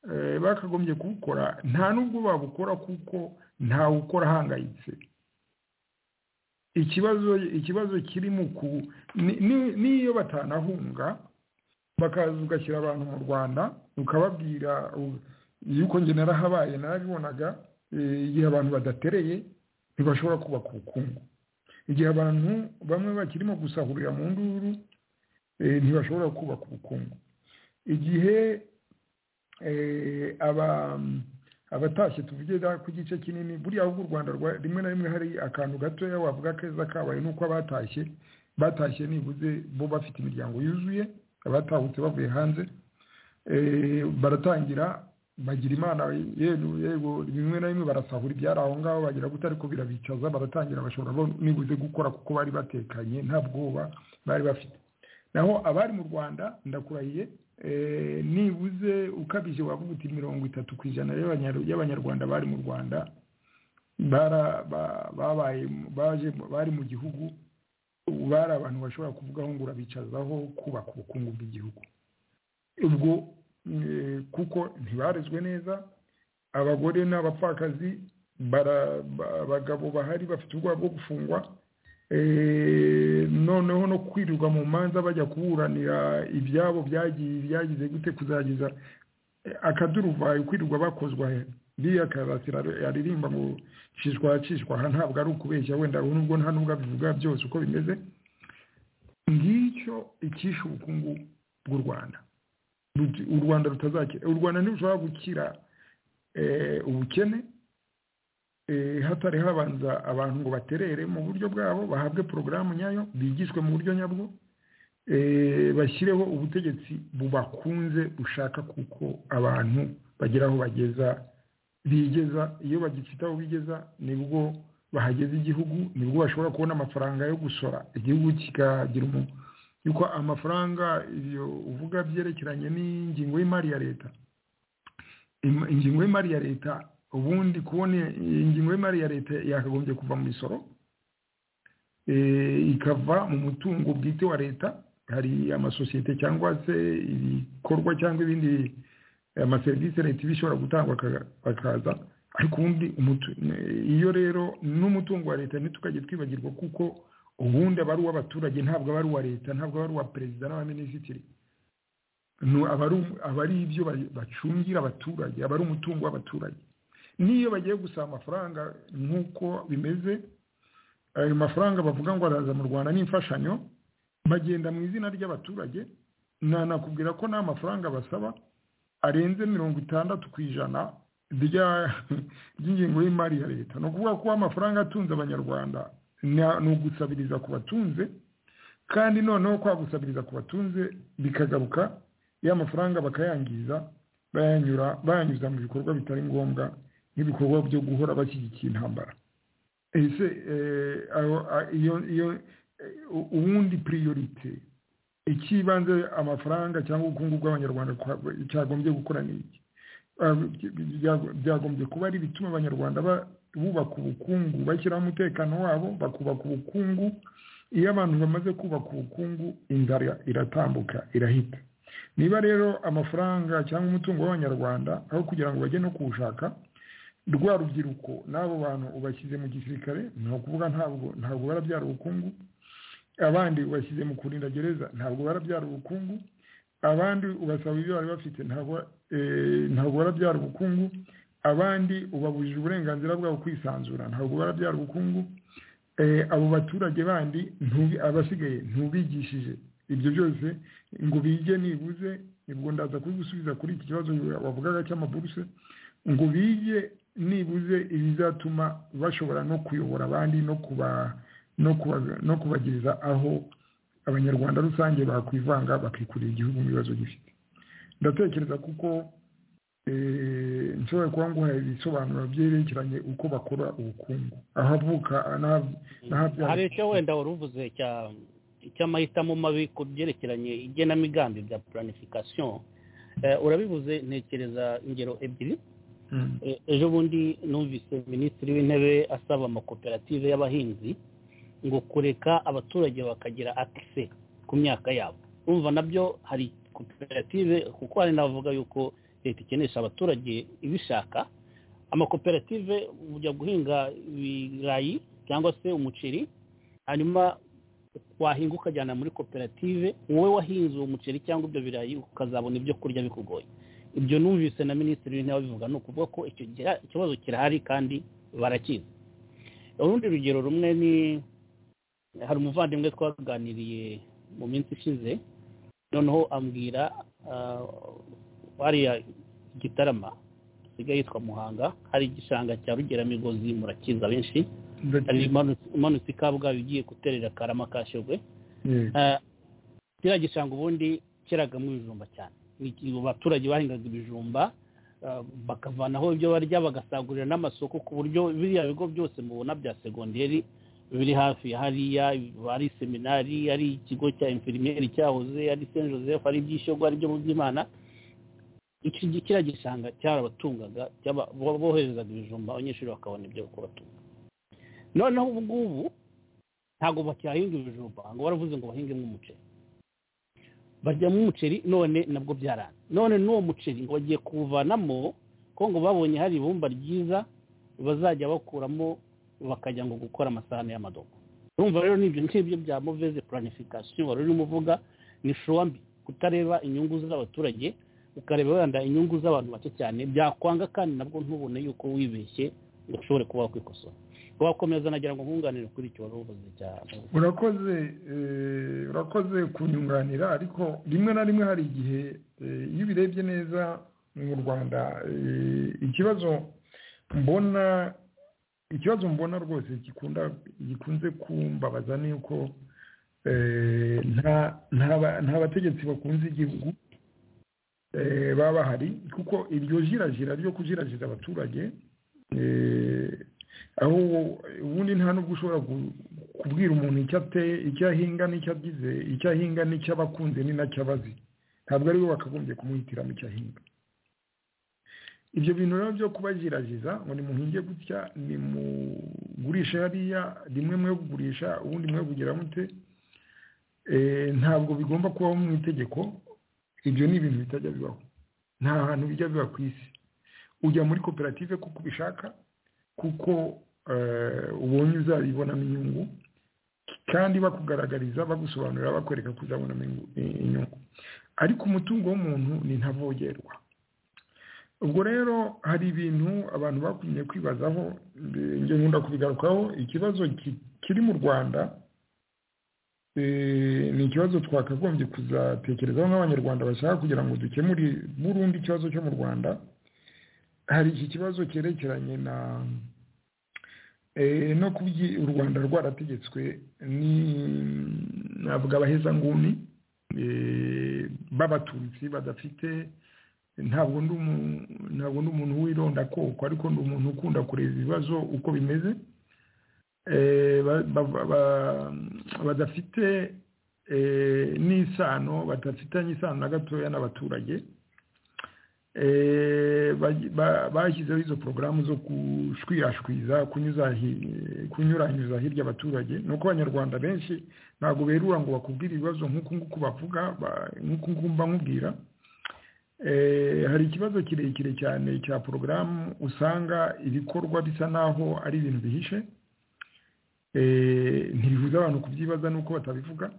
eh, bakagombye kubukora nta nubwo babukora kuko ntawe ukora ahangayitse ikibazo ikibazo kiri mu ku ni- ni- n'iyo batanahunga bakaza ugashyira abantu mu rwanda ukababwira u- yuko njye narahabaye narabibonaga eh, igihe abantu badatereye ntibashobora kubaka ubukungu igihe abantu bamwe bakirimo gusahurira mu nduru eh, ntibashobora kubaka ubukungu igihe eh, aba- abatashye tuvuge da- ku gice kinini buriya ahubwo u rwanda rwa- rimwe na rimwe hari akantu gatoya wavuga keza kabaye nuko abatashye batashye nibuze bo bafite imiryango yuzuye abatahutse bavuye hanze eh, baratangira bagira imana yego yego rimwe na rimwe barasahura ibyari aho ngaho bagira gute ariko birabicaza baratangira bashobora bo nibuze gukora kuko bari batekanye nta bwoba bari bafite naho abari mu rwanda ndakurahiye eh, nibuze ukabije wavuga uti mirongo itatu ku ijana y'Abanyar- y'abanyarwanda bari mu rwanda bara- ba- babaye mu- baje mu- bari mu gihugu ubu bari abantu bashobora kuvugaho ngo urabicazaho kubaka ubukungu bw'igihugu ubwo eh, kuko ntibarezwe neza abagore n'abapfakazi bara- ba- abagabo bahari bafite ubwoba bwo gufungwa Eh, noneho no kwirirwa mu manza bajya kuburanira ibyabo byagiye byagize gute kuzagiza Eh, akaduruvayo kwirirwa bakozwa biriya karasira aririmba ngo cishwa cishwa aha ntabwo ari ukubeshya wenda nubwo nta nubwo abivuga byose uko bimeze ngicyo icyishe ubukungu bw'u rwanda Ruti- u rwanda rutazakira u rwanda ntirushobora gukira eh, ubukene eh, hatari habanza abantu ngo baterere mu buryo bwabo bahabwe porogaramu nyayo bigishwe mu buryo nyabwo eh, bashyireho ubutegetsi bubakunze bushaka kuko abantu bagera aho bageza bigeza iyo bagifite aho bigeza nibwo bahageza igihugu nibwo bashobora kubona amafaranga yo gusora igihugu kikagira umuntu yuko amafaranga iyo uvuga byerekeranye n'ingingo y'imari ya leta Im- ingingo y'imari ya leta ubundi kubona ingingo y'imari ya leta yakagombye kuva mu misoro eh, ikava mu mutungo bwite wa leta hari amasosiyete cyangwa se ibikorwa cyangwa ibindi amaserivisi leta iba ishobora gutangwa aka- akaza ariko ubundi umutu- ne- iyo rero n'umutungo wa leta ntitukajye twibagirwa kuko ubundi aba ari uw'abaturage ntabwo aba ari uwa leta ntabwo aba ari uwa perezida n'abaminisitiri Nu- aba ari um- aba ari ibyo ba- bacungira abaturage aba ari umutungo w'abaturage n'iyo bagiye gusaba amafaranga nk'uko bimeze ayo mafaranga bavuga ngo araza mu rwanda n'imfashanyo bagenda mu izina ry'abaturage nanakubwira ko nta mafaranga basaba arenze mirongo itandatu ku ijana rya- ry'ingengo y'imari ya leta ni ukuvuga ko amafaranga atunze abanyarwanda na- ni ugusabiriza ku batunze kandi noneho kwa gusabiriza ku batunze bikagaruka ya mafaranga bakayangiza bayanyura bayanyuza mu bikorwa bitari ngombwa nk'ibikorwa byo guhora bashyigikiye intambara ese eh, aho- a- iyo iyo eh, u- ubundi priorite ikibanze amafaranga cyangwa ubukungu bw'abanyarwanda kwa- cyagombye gukora ni iki Ah, bya- byagombye kuba ari ibituma abanyarwanda ba- bubaka ubukungu bashyiraho umutekano wabo bakubaka ubukungu iyo abantu bamaze kubaka ubukungu inzara iratambuka irahita niba rero amafaranga cyangwa umutungo w'abanyarwanda aho kugira ngo bajye no kuwushaka rwa rubyiruko n'abo bantu ubashyize mu gisirikare ni ukuvuga ntabwo ntabwo barabyara ubukungu abandi ubashyize mu kurinda gereza ntabwo barabyara ubukungu abandi ubasaba ibyo bari bafite ntabwo eh, ntabwo barabyara ubukungu abandi ubabujije uburenganzira bwabo kwisanzura ntabwo barabyara ubukungu Eh, abo baturage bandi ntubi- abasigaye ntubigishije ibyo byose ngo bige nibuze ubwo ndaza kubigusubiza kuri iki kibazo wavugaga cy'amaburuse ngo bige nibuze ibizatuma bashobora no kuyobora abandi no kuba no kuba- no kubageza aho abanyarwanda rusange bakwivanga bakikurira igihugu mu bibazo gifite ndatekereza kuko nshobora kuba nguhaye ibisobanuro byerekeranye uko bakora ubukungu ahavuka hari icyo wenda wari uvuze cy'amahitamo mabi ku byerekeranye igenamigambi bya planification urabivuze ntekereza ingero ebyiri ejo bundi numvise minisitiri w'intebe asaba amakoperative y'abahinzi ngo kureka abaturage bakagira akise ku myaka yabo urumva nabyo hari koperative kuko hari n'abavuga yuko leta ikenesha abaturage ibishaka amakoperative ujya guhinga ibirayi cyangwa se umuceri hanyuma wahinga ukajyana muri koperative wowe wahinze uwo muceri cyangwa ibyo birayi ukazabona ibyo kurya bikugoye ibyo numvise na minisitiri w'intebe abivuga ni ukuvuga ko icyo kibazo kirahari kandi barakizi urundi rugero rumwe ni hari umuvandimwe twaganiriye mu minsi ishize noneho ambwira hariya gitarama hasigaye yitwa muhanga hari igishanga cya rugeramigozi murakiza benshi hari imanutse ikabwabi igiye guterera karama kashogwe kiriya gishanga ubundi kiragamo ibijumba cyane abaturage bahingaga ibijumba bakavanaho ibyo barya bagasagurira n'amasoko ku buryo biriya bigo byose mubona bya segonderi biri hafi hariya hari seminari ari ikigo cya infirmieri cyahoze ari saint joseph ari iby'ishyogwa ari ibyo mu by'imana iki kiriya gishanga cyarabatungaga boherezaga ibijumba abanyeshuri bakabona ibyo kubatunga noneho ubu ngubu ntabwo bakihahinga ibijumba ngo baravuze ngo bahingemo umuceri baryamo umuceri none nabwo byaranze none n'uwo muceri ngo bagiye kuwuvanamo ko ngo babonye hari ibumba ryiza bazajya bakuramo bakajya ngo gukora amasahani y'amadobo urumva rero n'ibyo ngibyo bya muveze planification wari urimo uvuga ni shuwambi kutareba inyungu z'abaturage ukareba wenda inyungu z'abantu bake cyane byakwanga kandi nabwo ntubone yuko wibeshye ngo ushobore kuba wakwikosora wakomeza nagira ngo nkunganire kuri icyo wari uvuze cyane urakoze urakoze kunyunganira ariko rimwe na rimwe hari igihe iyo ubirebye neza mu rwanda ikibazo mbona ikibazo mbona rwose gikunda gikunze kumbabaza ni uko nta bategetsi bakunze igihugu baba bahari kuko iryo jirajira ryo kujirajiza abaturage aho ubundi nta nubwo ushobora kubwira umuntu icyo ateye icyo ahinga n'icyo agize icyo ahinga n'icyo aba akunze ni nacyo abazi ntabwo ariwe wakagombye kumuhitiramo icyo ahinga ibyo bintu rero byo kubajirajiza ngo nimuhinge gutya nimugurishe hariya rimwe mwe kugurisha ubundi mwe kugira mute ntabwo bigomba kubaho mu itegeko ibyo ni ibintu bitajya bibaho nta hantu bijya biba ku isi ujya muri koperative kuko ubishaka kuko ubonye uzabibonamo inyungu kandi bakugaragariza bagusobanurira bakwereka ko uzabonamo inyungu ariko umutungo w'umuntu ni ntavogerwa ubwo rero hari ibintu abantu bakunye kwibazaho nkunda kubigarukaho ikibazo kiri mu rwanda ni ikibazo twakagombye kuzatekerezaho nk'abanyarwanda bashaka kugira ngo dukemure burundu ikibazo cyo mu rwanda hari iki kibazo cyerekeranye na no kubyi u rwanda rwarategetswe navuga abahezanguni b'abatutsi badafite ntabwo ndi umuntu w'ironda koko ariko ndi umuntu ukunda kureba ibibazo uko bimeze badafite n'isano badafitanye isano na gatoya n'abaturage bashyizeho izo porogaramu zo gushwirashwiza kunyuranyuza hirya abaturage ni uko abanyarwanda benshi ntabwo berura ngo bakubwire ibibazo nk'uku nguku bavuga nk'uku nguku mbamubwira hari ikibazo kirekire cyane cya porogaramu usanga ibikorwa bisa n'aho ari ibintu bihishe ntibibuza abantu kubyibaza nuko batabivuga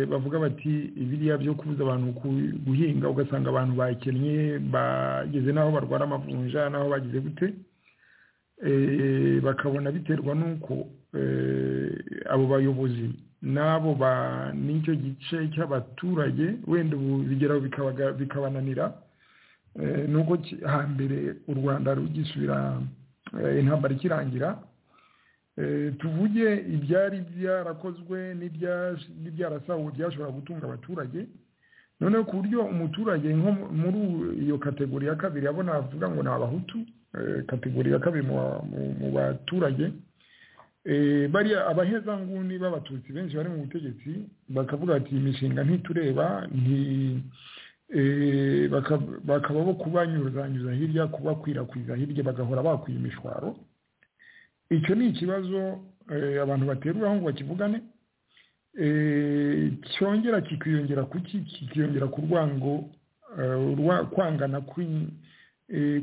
bavuga bati ibiriya byo kubuza abantu guhinga ugasanga abantu bakennye bageze n'aho barwara amavunja n'aho bagize gute bakabona biterwa n'uko abo bayobozi n'abo n'icyo gice cy'abaturage wenda ubu bigeraho bikabananira nuko hambere u rwanda rugisubira intambara ikirangira tuvuge ibyari byarakozwe n'ibyarasahuwe byashobora gutunga abaturage noneho ku buryo umuturage nko muri iyo kategori ya kabiri abo navuga ngo ni abahutu kategori ya kabiri mu baturage bariya abahezanguni b'abatutsi benshi bari mu butegetsi bakavuga ati iyi mishinga ntitureba bakaba bo kubanyuzanyuza hirya kubakwirakwiza hirya bagahora bakwiye imishwaro icyo ni ikibazo abantu bateruraho ngo bakivugane cyongera kikiyongera kuki kikiyongera ku rwango kwangana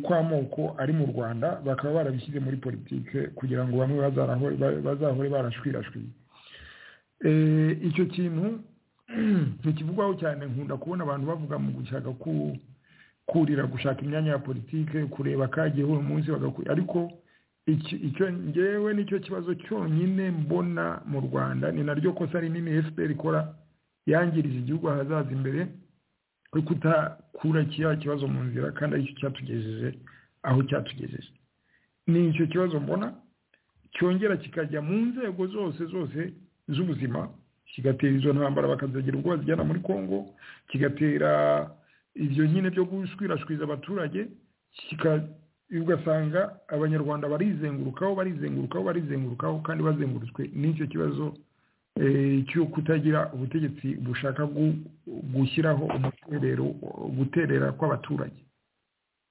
kw'amoko ari mu rwanda bakaba barabishyize muri politike kugira ngo bamwe bazahore barashwirashwiye icyo kintu ntikivugwaho cyane nkunda kubona abantu bavuga mu gushaka kurira gushaka imyanya ya politike kureba kagiye uwo munsi ariko icyo ngewe nicyo kibazo cyonyine mbona mu rwanda ni naryo kosa rinini fpr ikora yangiriza igihugu ahazaza imbere ko kutakura kiriya kibazo mu nzira kandi aricyo cyatugejeje aho cyatugejeje ni icyo kibazo mbona cyongera kikajya mu nzego zose zose z'ubuzima kigatera izo ntambara bakazagira ubwo bazijyana muri congo kigatera ibyo nyine byo gushwirashwiza abaturage ugasanga abanyarwanda barizengurukaho barizengurukaho barizengurukaho kandi bazengurutswe n'icyo kibazo cyo kutagira ubutegetsi bushaka gushyiraho umuterero guterera kw'abaturage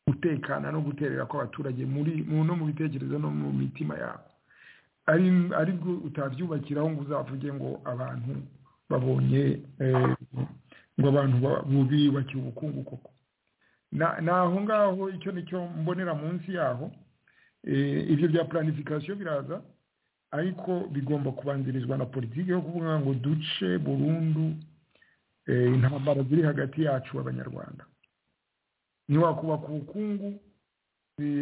gutekana no guterera kw'abaturage muri no mu bitekerezo no mu mitima yabo ari bwo utabyubakiraho ngo uzavuge ngo abantu babonye ngo abantu bubiyubakiye ubukungu koko ni aho ngaho icyo nicyo mbonera munsi yaho ibyo bya planification biraza ariko bigomba kubanzirizwa na politiki yo kuvuga ngo duce burundu intambara ziri hagati yacu abanyarwanda ntiwakubaka ubukungu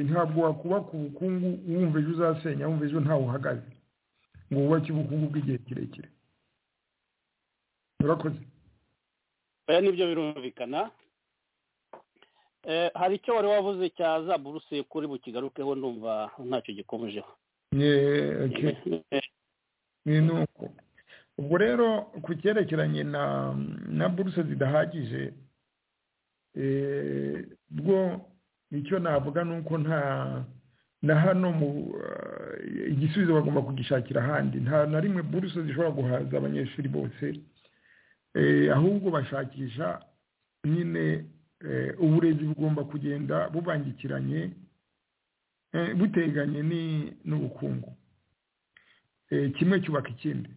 ntabwo wakubaka ubukungu wumva ejo uzasenya wumva ejo ntawe uhagaze ngo wubake ubukungu bw'igihe kirekire urakoze oya nibyo birumvikana hari icyo wari wavuze cya za buruse kuri bukigarukeho ndumva ntacyo gikomejeho ni uko ubwo rero ku cyerekeranye na buruse zidahagije bwo icyo navuga ni uko nta na hano igisubizo bagomba kugishakira ahandi nta na rimwe buruse zishobora guhaza abanyeshuri bose ahubwo bashakisha nyine uburezi bugomba kugenda bubangikiranye buteganye n'ubukungu kimwe cyubaka ikindi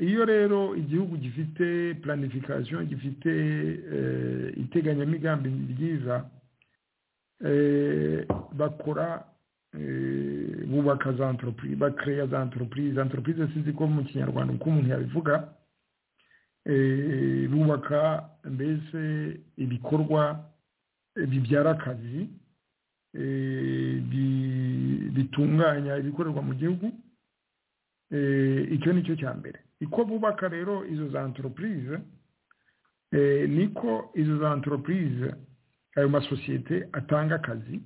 iyo rero igihugu gifite planification gifite iteganyamigambi ryiza bakora bubaka za antoropurize bakereya za antoropurize antoropurize sizi ko mu kinyarwanda uko umuntu yabivuga bubaka mbese ibikorwa bibyara akazi bitunganya ibikorerwa mu gihugu icyo ni cyo cya mbere uko bubaka rero izo za antoropurize niko izo za antoropurize ayo masosiyete atanga akazi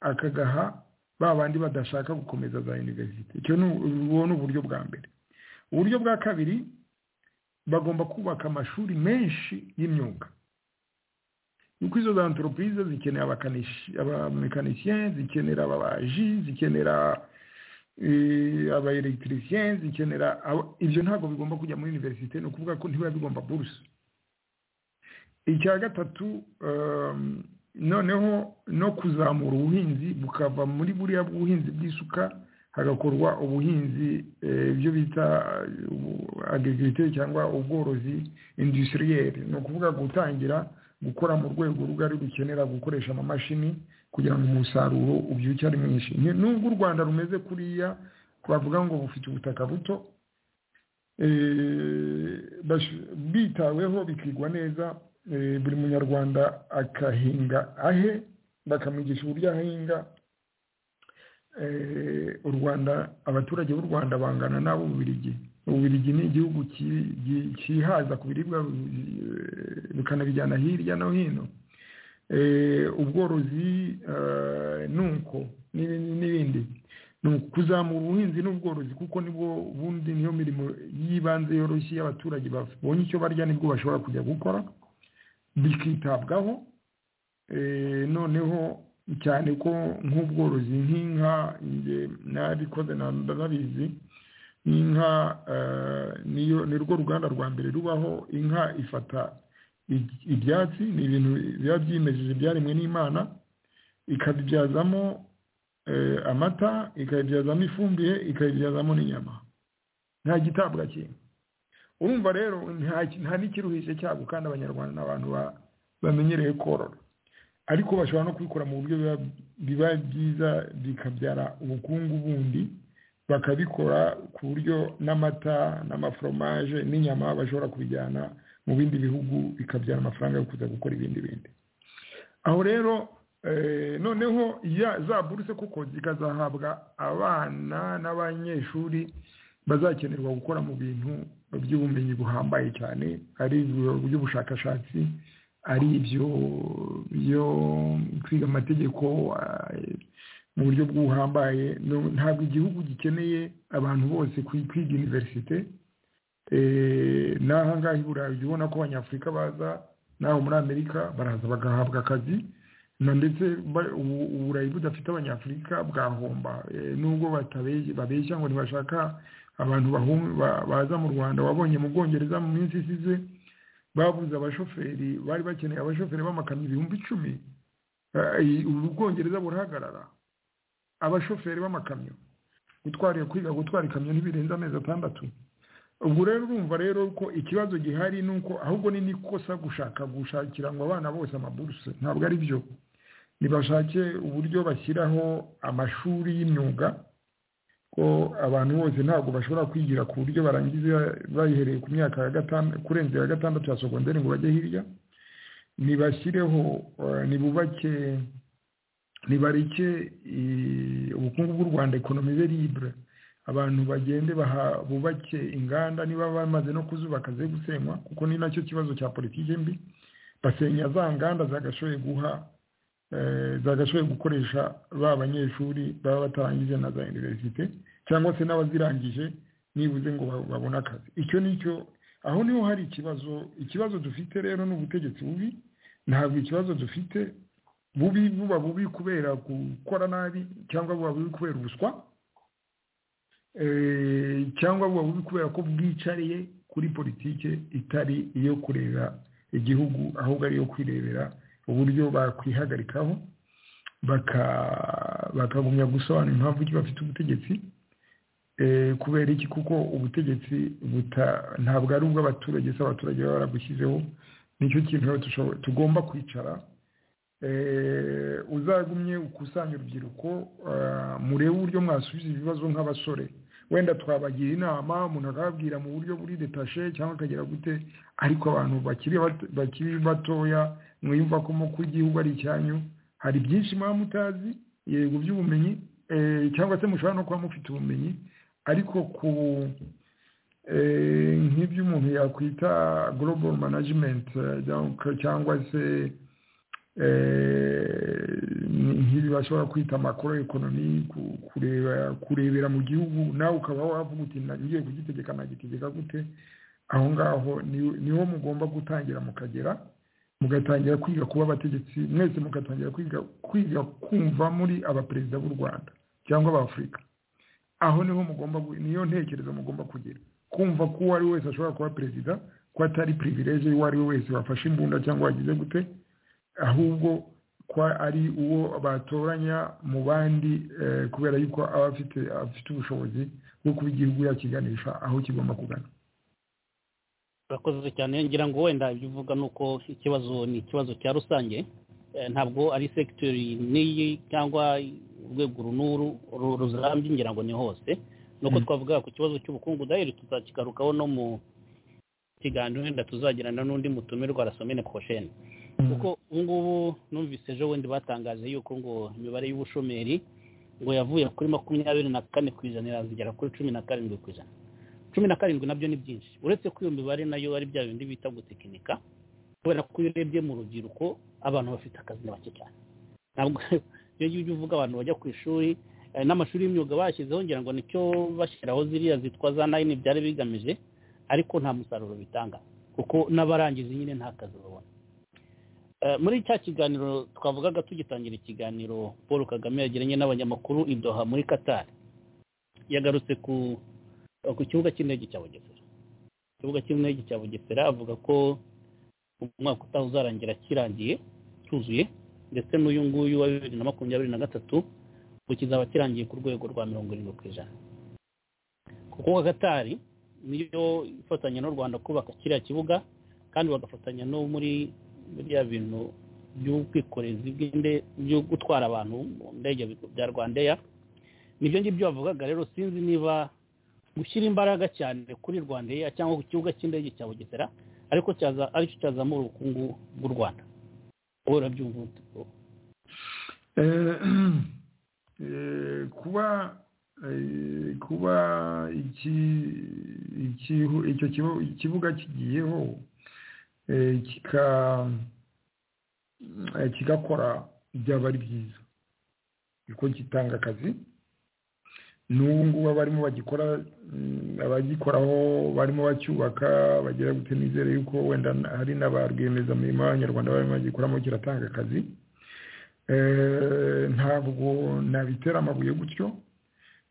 akagaha ba bandi badashaka gukomeza za univerisite ubu ni uburyo bwa mbere uburyo bwa kabiri bagomba kubaka amashuri menshi y'imyuga nuko izo za antoropurize zikenera abamekanisye zikenera ababaji zikenera aba elegitirisiyeni zikenera ibyo ntabwo bigomba kujya muri univerisite ni ukuvuga ko ntibiba bigomba buruse icya gatatu noneho no kuzamura ubuhinzi bukava muri buriya buhinzi bw'isuka hagakorwa ubuhinzi ibyo bita agirigirite cyangwa ubworozi indusiriyeri ni ukuvuga gutangira gukora mu rwego rugari rukenera gukoresha amamashini kugira ngo umusaruro ubyuke ari mwinshi nubwo u rwanda rumeze kuriya twavuga ngo bufite ubutaka buto bitaweho bikigwa neza buri munyarwanda akahinga ahe bakamwigisha uburyo ahinga u rwanda abaturage b'u rwanda bangana n'abo bubirigi ububirigi ni igihugu cyihaza ku biribwa bikanabijyana hirya no hino ubworozi nuko n'ibindi ni kuzamura ubuhinzi n'ubworozi kuko nibwo ubundi niyo mirimo y'ibanze yoroshye abaturage babonye icyo barya nibwo bashobora kujya gukora bikitabwaho noneho cyane ko nk'ubworozi nk'inka nabikoze ndabizi inka ni rwo ruganda rwa mbere rubaho inka ifata ibyatsi ni ibintu biba byimejeje byaremwe n'imana ikabibyazamo amata ikabibyazamo ifumbire ikabibyazamo n'inyama nta gitabwa kintu urumva rero nta n'ikiruhishe cyabo kandi abanyarwanda ni abantu bamenyereye korora ariko bashobora no kubikora mu buryo biba byiza bikabyara ubukungu bundi bakabikora ku buryo n'amata n'amaforomaje n'inyama bashobora kubijyana mu bindi bihugu bikabyara amafaranga yo kuza gukora ibindi bindi aho rero noneho za buruse kuko zikazahabwa abana n'abanyeshuri bazakenerwa gukora mu bintu by'ubumenyi buhambaye cyane ari iby'ubushakashatsi ari ibyo byo kwiga amategeko mu buryo bw'ubuhambaye ntabwo igihugu gikeneye abantu bose kwiga iniverisite n'aha ngaha i burayi ujya ubona ko abanyafurika baza n'aho muri amerika baraza bagahabwa akazi ndetse uburayi budafite abanyafurika bwahomba nubwo babeshya ngo ntibashaka abantu baza mu rwanda wabonye mu bwongereza mu minsi isize babuze abashoferi bari bakeneye abashoferi b'amakamyo ibihumbi icumi ubu bwongereza burahagarara abashoferi b'amakamyo gutwara kwiga gutwara ikamyo ntibirenze amezi atandatu ubwo rero urumva rero ko ikibazo gihari ni uko ahubwo ni n'ikosa gushaka gushakira ngo abana bose amaburuse ntabwo ari byo ntibashake uburyo bashyiraho amashuri y'imyuga ko abantu bose ntabwo bashobora kwigira ku buryo barangiza bayihereye ku myaka ya gatandatu kurenza iya gatandatu ya sogonderi ngo bajye hirya ntibashyireho ntibubake ntibareke ubukungu bw'u rwanda ekonomi be libure abantu bagende bubake inganda niba bamaze no kuzubaka ze gusenywa kuko ni nacyo kibazo cya politiki mbi basenya za nganda zagashoboye guha zagashoboye gukoresha ba banyeshuri baba batarangije na za univerisite cyangwa se n'abazirangije nibuze ngo babone akazi icyo nicyo aho niho hari ikibazo ikibazo dufite rero ni ubutegetsi bubi ntabwo ikibazo dufite bubi buba bubi kubera gukora nabi cyangwa buba bubi kubera ubuswa cyangwa buba bubi kubera ko bwicariye kuri politiki itari iyo kureba igihugu ahubwo ari iyo kwirebera uburyo bakwihagarikaho bakagumya gusobanura impamvu ki bafite ubutegetsi kubera iki kuko ubutegetsi ntabwo ari ubw'abaturage se abaturage baba barabushyizeho nicyo kintu tugomba kwicara uzagumye ukusanya urubyiruko murebe uburyo mwasubiza ibibazo nk'abasore wenda twabagira inama umuntu akababwira mu buryo buri detashe cyangwa akagira gute ariko abantu bakiri batoya mwiyumva ko mu igihugu ari icyanyu hari byinshi muba mutazi yego by'ubumenyi cyangwa se mushobora no kuba mufite ubumenyi ariko ku nk'ibyo umuntu yakwita global management cyangwa se nk'ibi bashobora kwita makoro ekonomi kurebera mu gihugu nawe ukaba wavuga uti ngiye kugitegeka nagitegeka gute aho ngaho niho mugomba gutangira mukagera mugatangira kwiga kuba abategetsi mwese mugatangira kwiga kwiga kumva muri abaperezida b'u rwanda cyangwa abafurika aho niho mugomba niyo ntekerezo mugomba kugira kumva ko uwo ari we wese ashobora kuba perezida ko atari privilege uwo ari we wese wafashe imbunda cyangwa wagize gute ahubwo ko ari uwo batoranya mu bandi kubera yuko aba afite ubushobozi bwo kuba igihugu yakiganisha aho kigomba kugana urakoze cyane ngira ngo wenda ibyo uvuga ni uko ikibazo ni ikibazo cya rusange ntabwo ari segiteri n'iyi cyangwa urwego runuru ruzambye ngira ngo ni hose nuko twavuga ku kibazo cy'ubukungu dayari tuzakigarukaho no mu kiganiro wenda tuzagirana n'undi mutumirwa arasomene kosheni kuko ubu ngubu numvise ejo bundi batangaje yuko ngo imibare y'ubushomeri ngo yavuye kuri makumyabiri na kane ku ijana irazigera kuri cumi na karindwi ku ijana cumi na karindwi nabyo ni byinshi uretse ko iyo mibare nayo ari bya bindi bita gutekinika kubera ko iyo urebye mu rubyiruko abantu bafite akazi ni bake cyane ntabwo iyo ujya uvuga abantu bajya ku ishuri eh, n'amashuri y'imyuga bashyizeho ngira ngo nicyo bashyiraho ziriya zitwa za nayini byari bigamije ariko nta musaruro bitanga kuko n'abarangiza nyine nta kazi babona Eh, muri cya kiganiro twavugaga tugitangira ikiganiro paul kagame yagiranye n'abanyamakuru i doha muri qatar yagarutse ku ku kibuga cy'indege cya bugesera ikibuga cy'indege cya bugesera avuga ko umwaka utaha uzarangira kirangiye cyuzuye ndetse n'uyu nguyu wa bibiri na makumyabiri na gatatu ngo kizaba kirangiye ku rwego rwa mirongo irindwi ku ijana kuko gatari niyo ifatanya n'u rwanda kubaka kiriya kibuga kandi bagafatanya no muri biriya bintu by'ubwikorezi bw'indege byo gutwara abantu mu ndege bya rwandeya nibyo ngibyo bavugaga rero sinzi niba gushyira imbaraga cyane kuri rwandeya cyangwa ku kibuga cy'indege cya bugesera ariko cyaza aricyo cyazamura ubukungu bw'u rwanda wowe urabyumva ute bro? Eh, kuba eh, kuba iki iki- icyo kibu- ikibuga kigiyeho eh, kika eh, kigakora byaba ari byiza kuko gitanga akazi n'ubu ngubu abarimo bagikora mm, abagikoraho barimo bacyubaka bagera gute nizere yuko wenda na- hari n'aba rwiyemezamirimo b'abanyarwanda barimo bagikoramo kiratanga akazi Eh, ntabwo nabitera amabuye gutyo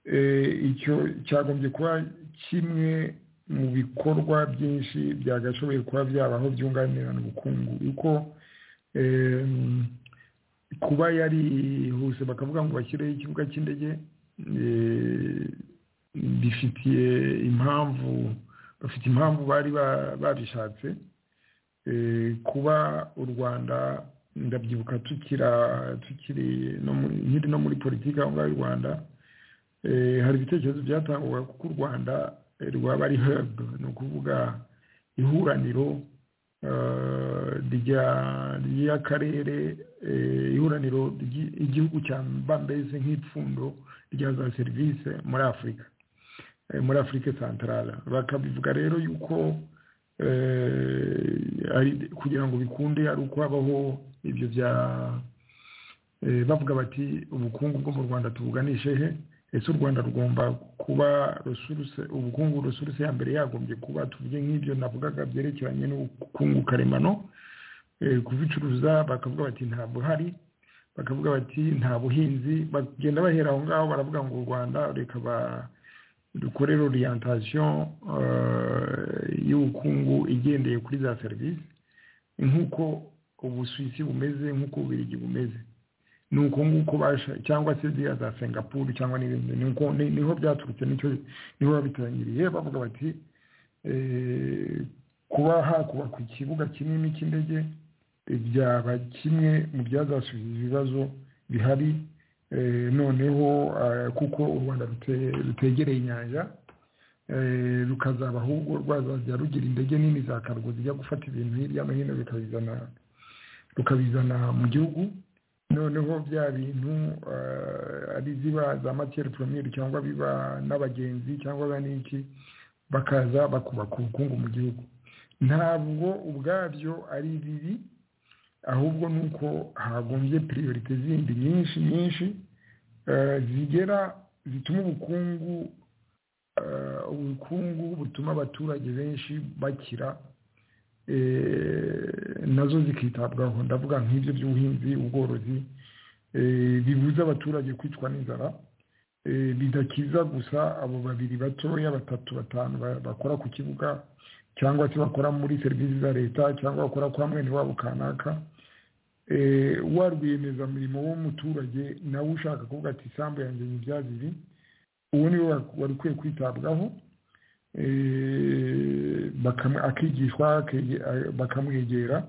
Eh, icyo cyagombye kuba kimwe mu bikorwa byinshi byagashoboye kuba byabaho byunganirana ubukungu kuko em, kuba yarihuse bakavuga ngo bashyireho ikibuga cy'indege eh, bifitiye impamvu bafite impamvu bari ba- babishatse Eh, kuba u rwanda ndabyibuka tukira tukiri no muri- nkiri no muri politiki aho ngaho y'u rwanda eh, hari ibitekerezo byatangwaga kuko u rwanda eh, rwaba ari hub ni ukuvuga ihuraniro eh, rya- ry'akarere eh, ihuraniro ry'i- igihugu cyamba mbese nk'ipfundo rya za serivisi muri afurika eh, muri afurika santarara bakabivuga rero yuko eh, ari- kugira ngo bikunde ari uko habaho ibyo bya eh, bavuga bati ubukungu bwo mu rwanda tubuganishe he ese u rwanda rugomba kuba resource ubukungu resource ya mbere yagombye kuba tuvuge nk'ibyo navugaga byerekeranye n'ubukungu karemano eh, kubicuruza bakavuga bati ntabwo hari bakavuga bati nta buhinzi bagenda bahera aho ngaho baravuga ngo u rwanda reka ba dukorera orientation eh, y'ubukungu igendeye kuri za serivisi nk'uko ubusuwisi bumeze nk'uko ububiligi bumeze ni uko nguko basha cyangwa se ziriya za singapuru cyangwa n'ibindi ni uko- ni- niho byaturutse nicyo niho babitangiriye bavuga bati eh, kuba hakubakwa ikibuga kinini cy'indege eh, byaba kimwe mu byazasubiza ibibazo bihari eh, noneho eh, kuko u rwanda rute- rutegereye inyanja eh, rukazaba ahubwo rwazajya rugira indege nini za kargo zijya gufata ibintu hirya no hino bikabizana rukabizana mu gihugu noneho bya bintu eh, ari ziba za matiyeri poromiyeri cyangwa biba n'abagenzi cyangwa biba n'iki bakaza bakubaka ubukungu mu gihugu ntabwo ubwabyo ari bibi ahubwo ni uko hagombye piriyorite zindi nyinshi nyinshi eh, zigera zituma ubukungu eh, ubukungu butuma abaturage benshi bakira eh, nazo zikitabwaho ndavuga nk'ibyo by'ubuhinzi ubworozi eh, bibuza abaturage kwicwa n'inzara eh, bidakiza gusa abo babiri batoya batatu batanu ba- bakora ku kibuga cyangwa se bakora muri serivisi za leta cyangwa bakora kwa mwene wabo kanaka Eh, wa rwiyemezamirimo w'umuturage nawe ushaka kuvuga ati isambu yanjye ni ibyabiri uwo ni we wa- wari ukwiye kwitabwaho eh, bakam- akigishwa akege- a- bakamwegera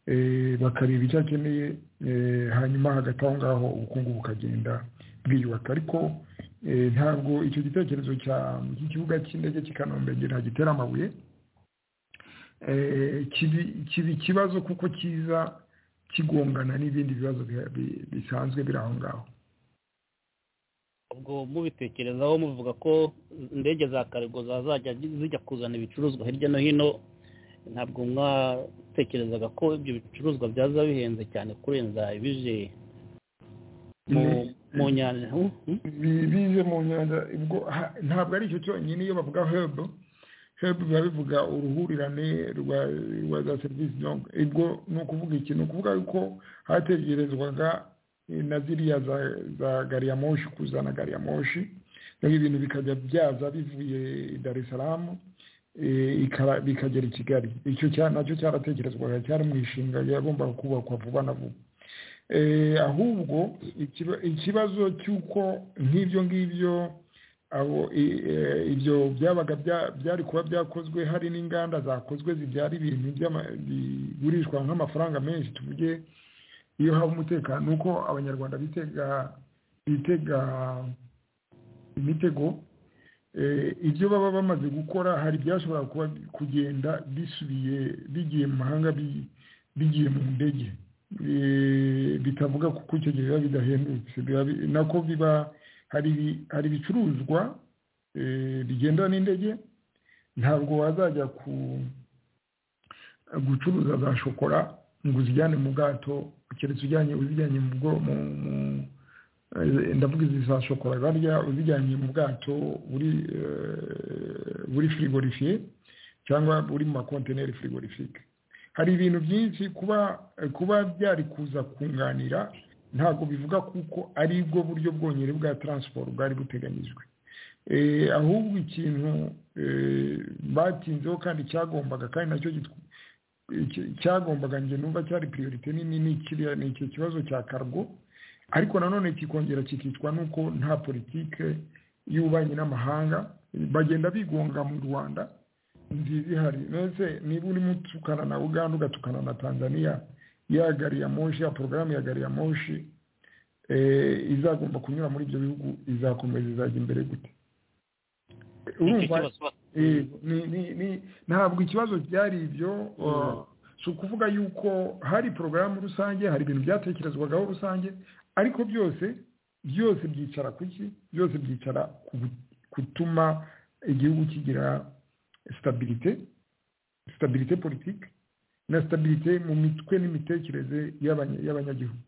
eh, bakareba icyo akeneye eh, hanyuma hagati aho ngaho ubukungu bukagenda bwiyubaka ariko eh, ntabwo icyo gitekerezo cya- cy'ikibuga cy'indege cy'i kanombe ngira gitera amabuye Eh, kibi- kiba ikibazo kuko kiza kigongana n'ibindi bibazo bi- bi- bisanzwe biri aho ngaho ubwo mubitekerezaho muvuga ko indege za karigo zazajya zijya kuzana ibicuruzwa hirya no hino ntabwo mwatekerezaga ko ibyo bicuruzwa byaza bihenze cyane kurenza ibije mu Mm. mu nyanja hu? Hmm? bize mu nyanja ubwo ha- ntabwo ari icyo cyonyine iyo bavuga hebe hebe biba bivuga uruhurirane rwa rwa za serivisi donc ubwo ni ukuvuga iki ni ukuvuga yuko hategerezwaga eh, na ziriya za za gari ya moshi kuzana gari ya moshi donc ibintu bikajya byaza bivuye i dar es salaam eh, ikara- bikagera i kigali icyo cya- nacyo cyaratekerezwaga cyari mu ishinga yagombaga kubakwa vuba na vuba Eh, ahubwo ikiba- ikibazo cy'uko nk'ibyo ngibyo abo i- eh, ibyo byabaga bya- byari kuba byakozwe hari n'inganda zakozwe zibyara ibintu by'ama- bigurishwa nk'amafaranga menshi tuvuge iyo haba umutekano ni uko abanyarwanda bitega bitega imitego Eh, ibyo baba bamaze gukora hari ibyashobora kuba kugenda bisubiye bigiye mu mahanga bi- bigiye mu ndege Eh, bitavuga kuko icyo gihe biba bidahendutse Biba bi- nako biba hari ibi- hari ibicuruzwa eh, bigendana n'indege ntabwo wazajya ku gucuruza za shokora ngo uzijyane mu bwato keretse ujyanye uzijyanye mu bwo mu mu- Eh, ndavuga izi za shokora barya uzijyanye mu bwato buri eh, buri frigorifiye cyangwa buri mu makontineri frigorifike hari ibintu byinshi kuba eh, kuba byari kuza kunganira ntabwo bivuga kuko ari bwo buryo bwonyine bwa transport bwari buteganyijwe Eh, ahubwo ikintu eh, batinzeho kandi cyagombaga kandi nacyo gitw- icyo- cyagombaga njye numva cyari priorite nini ni kiriya ni icyo kibazo cya kargo ariko nanone kikongera kikicwa nuko nta politike y'ububanyi n'amahanga bagenda bigonga mu rwanda nziza ihari mbese niba urimo utukana na uganda ugatukana na tanzania ya gari ya moshi ya porogaramu ya gari ya moshi eh, izagomba kunyura muri ibyo bihugu izakomeza izajya imbere gute Nicyo urumva kibazo. Eh, ni ni ni ntabwo ikibazo byari ibyo uh, si ukuvuga yuko hari porogaramu rusange hari ibintu byatekerezwagaho rusange ariko byose byose byicara ku ki byose byicara ku bu- gutuma igihugu kigira stabilite stabilite politike na stabilite mu mitwe n'imitekerereze y'abanya- y'abanyagihugu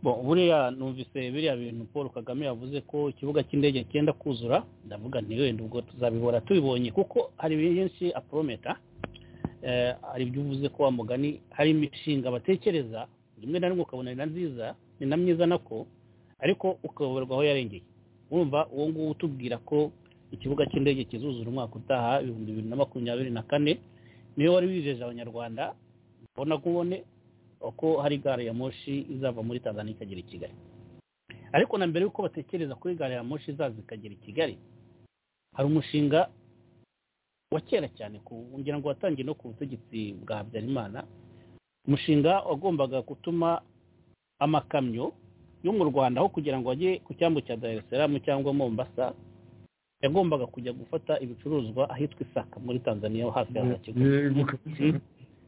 Bon, buriya numvise biriya bintu paul kagame yavuze ko ikibuga cy'indege cyenda kuzura ndavuga nti wenda ubwo tuzabibora tubibonye kuko hari byinshi aprometa eh, hari ibyo uvuze ko wa mugani hari imishinga batekereza rimwe na rimwe ukabona ni na nziza ni na myiza nako ariko ukayoberwa aho yarengeye urumva uwo nguwo utubwira ko ikibuga cy'indege kizuzura umwaka utaha ibihumbi bibiri na makumyabiri na kane niyo wari wijeje abanyarwanda mbona kubone uko hari gare ya moshi izava muri tanzania ikagera i kigali ariko na mbere y'uko batekereza kuri gare ya moshi izaza ikagera i kigali hari umushinga wa kera cyane ku- ngira ngo watangiye no ku butegetsi bwa habyarimana umushinga wagombaga gutuma amakamyo yo mu rwanda aho kugira ngo ajye ku cyambu cya dar es salaam cyangwa mombasa yagombaga kujya gufata ibicuruzwa ahitwa isaka muri tanzania hafi ya za kigali yego kabisa. Mm.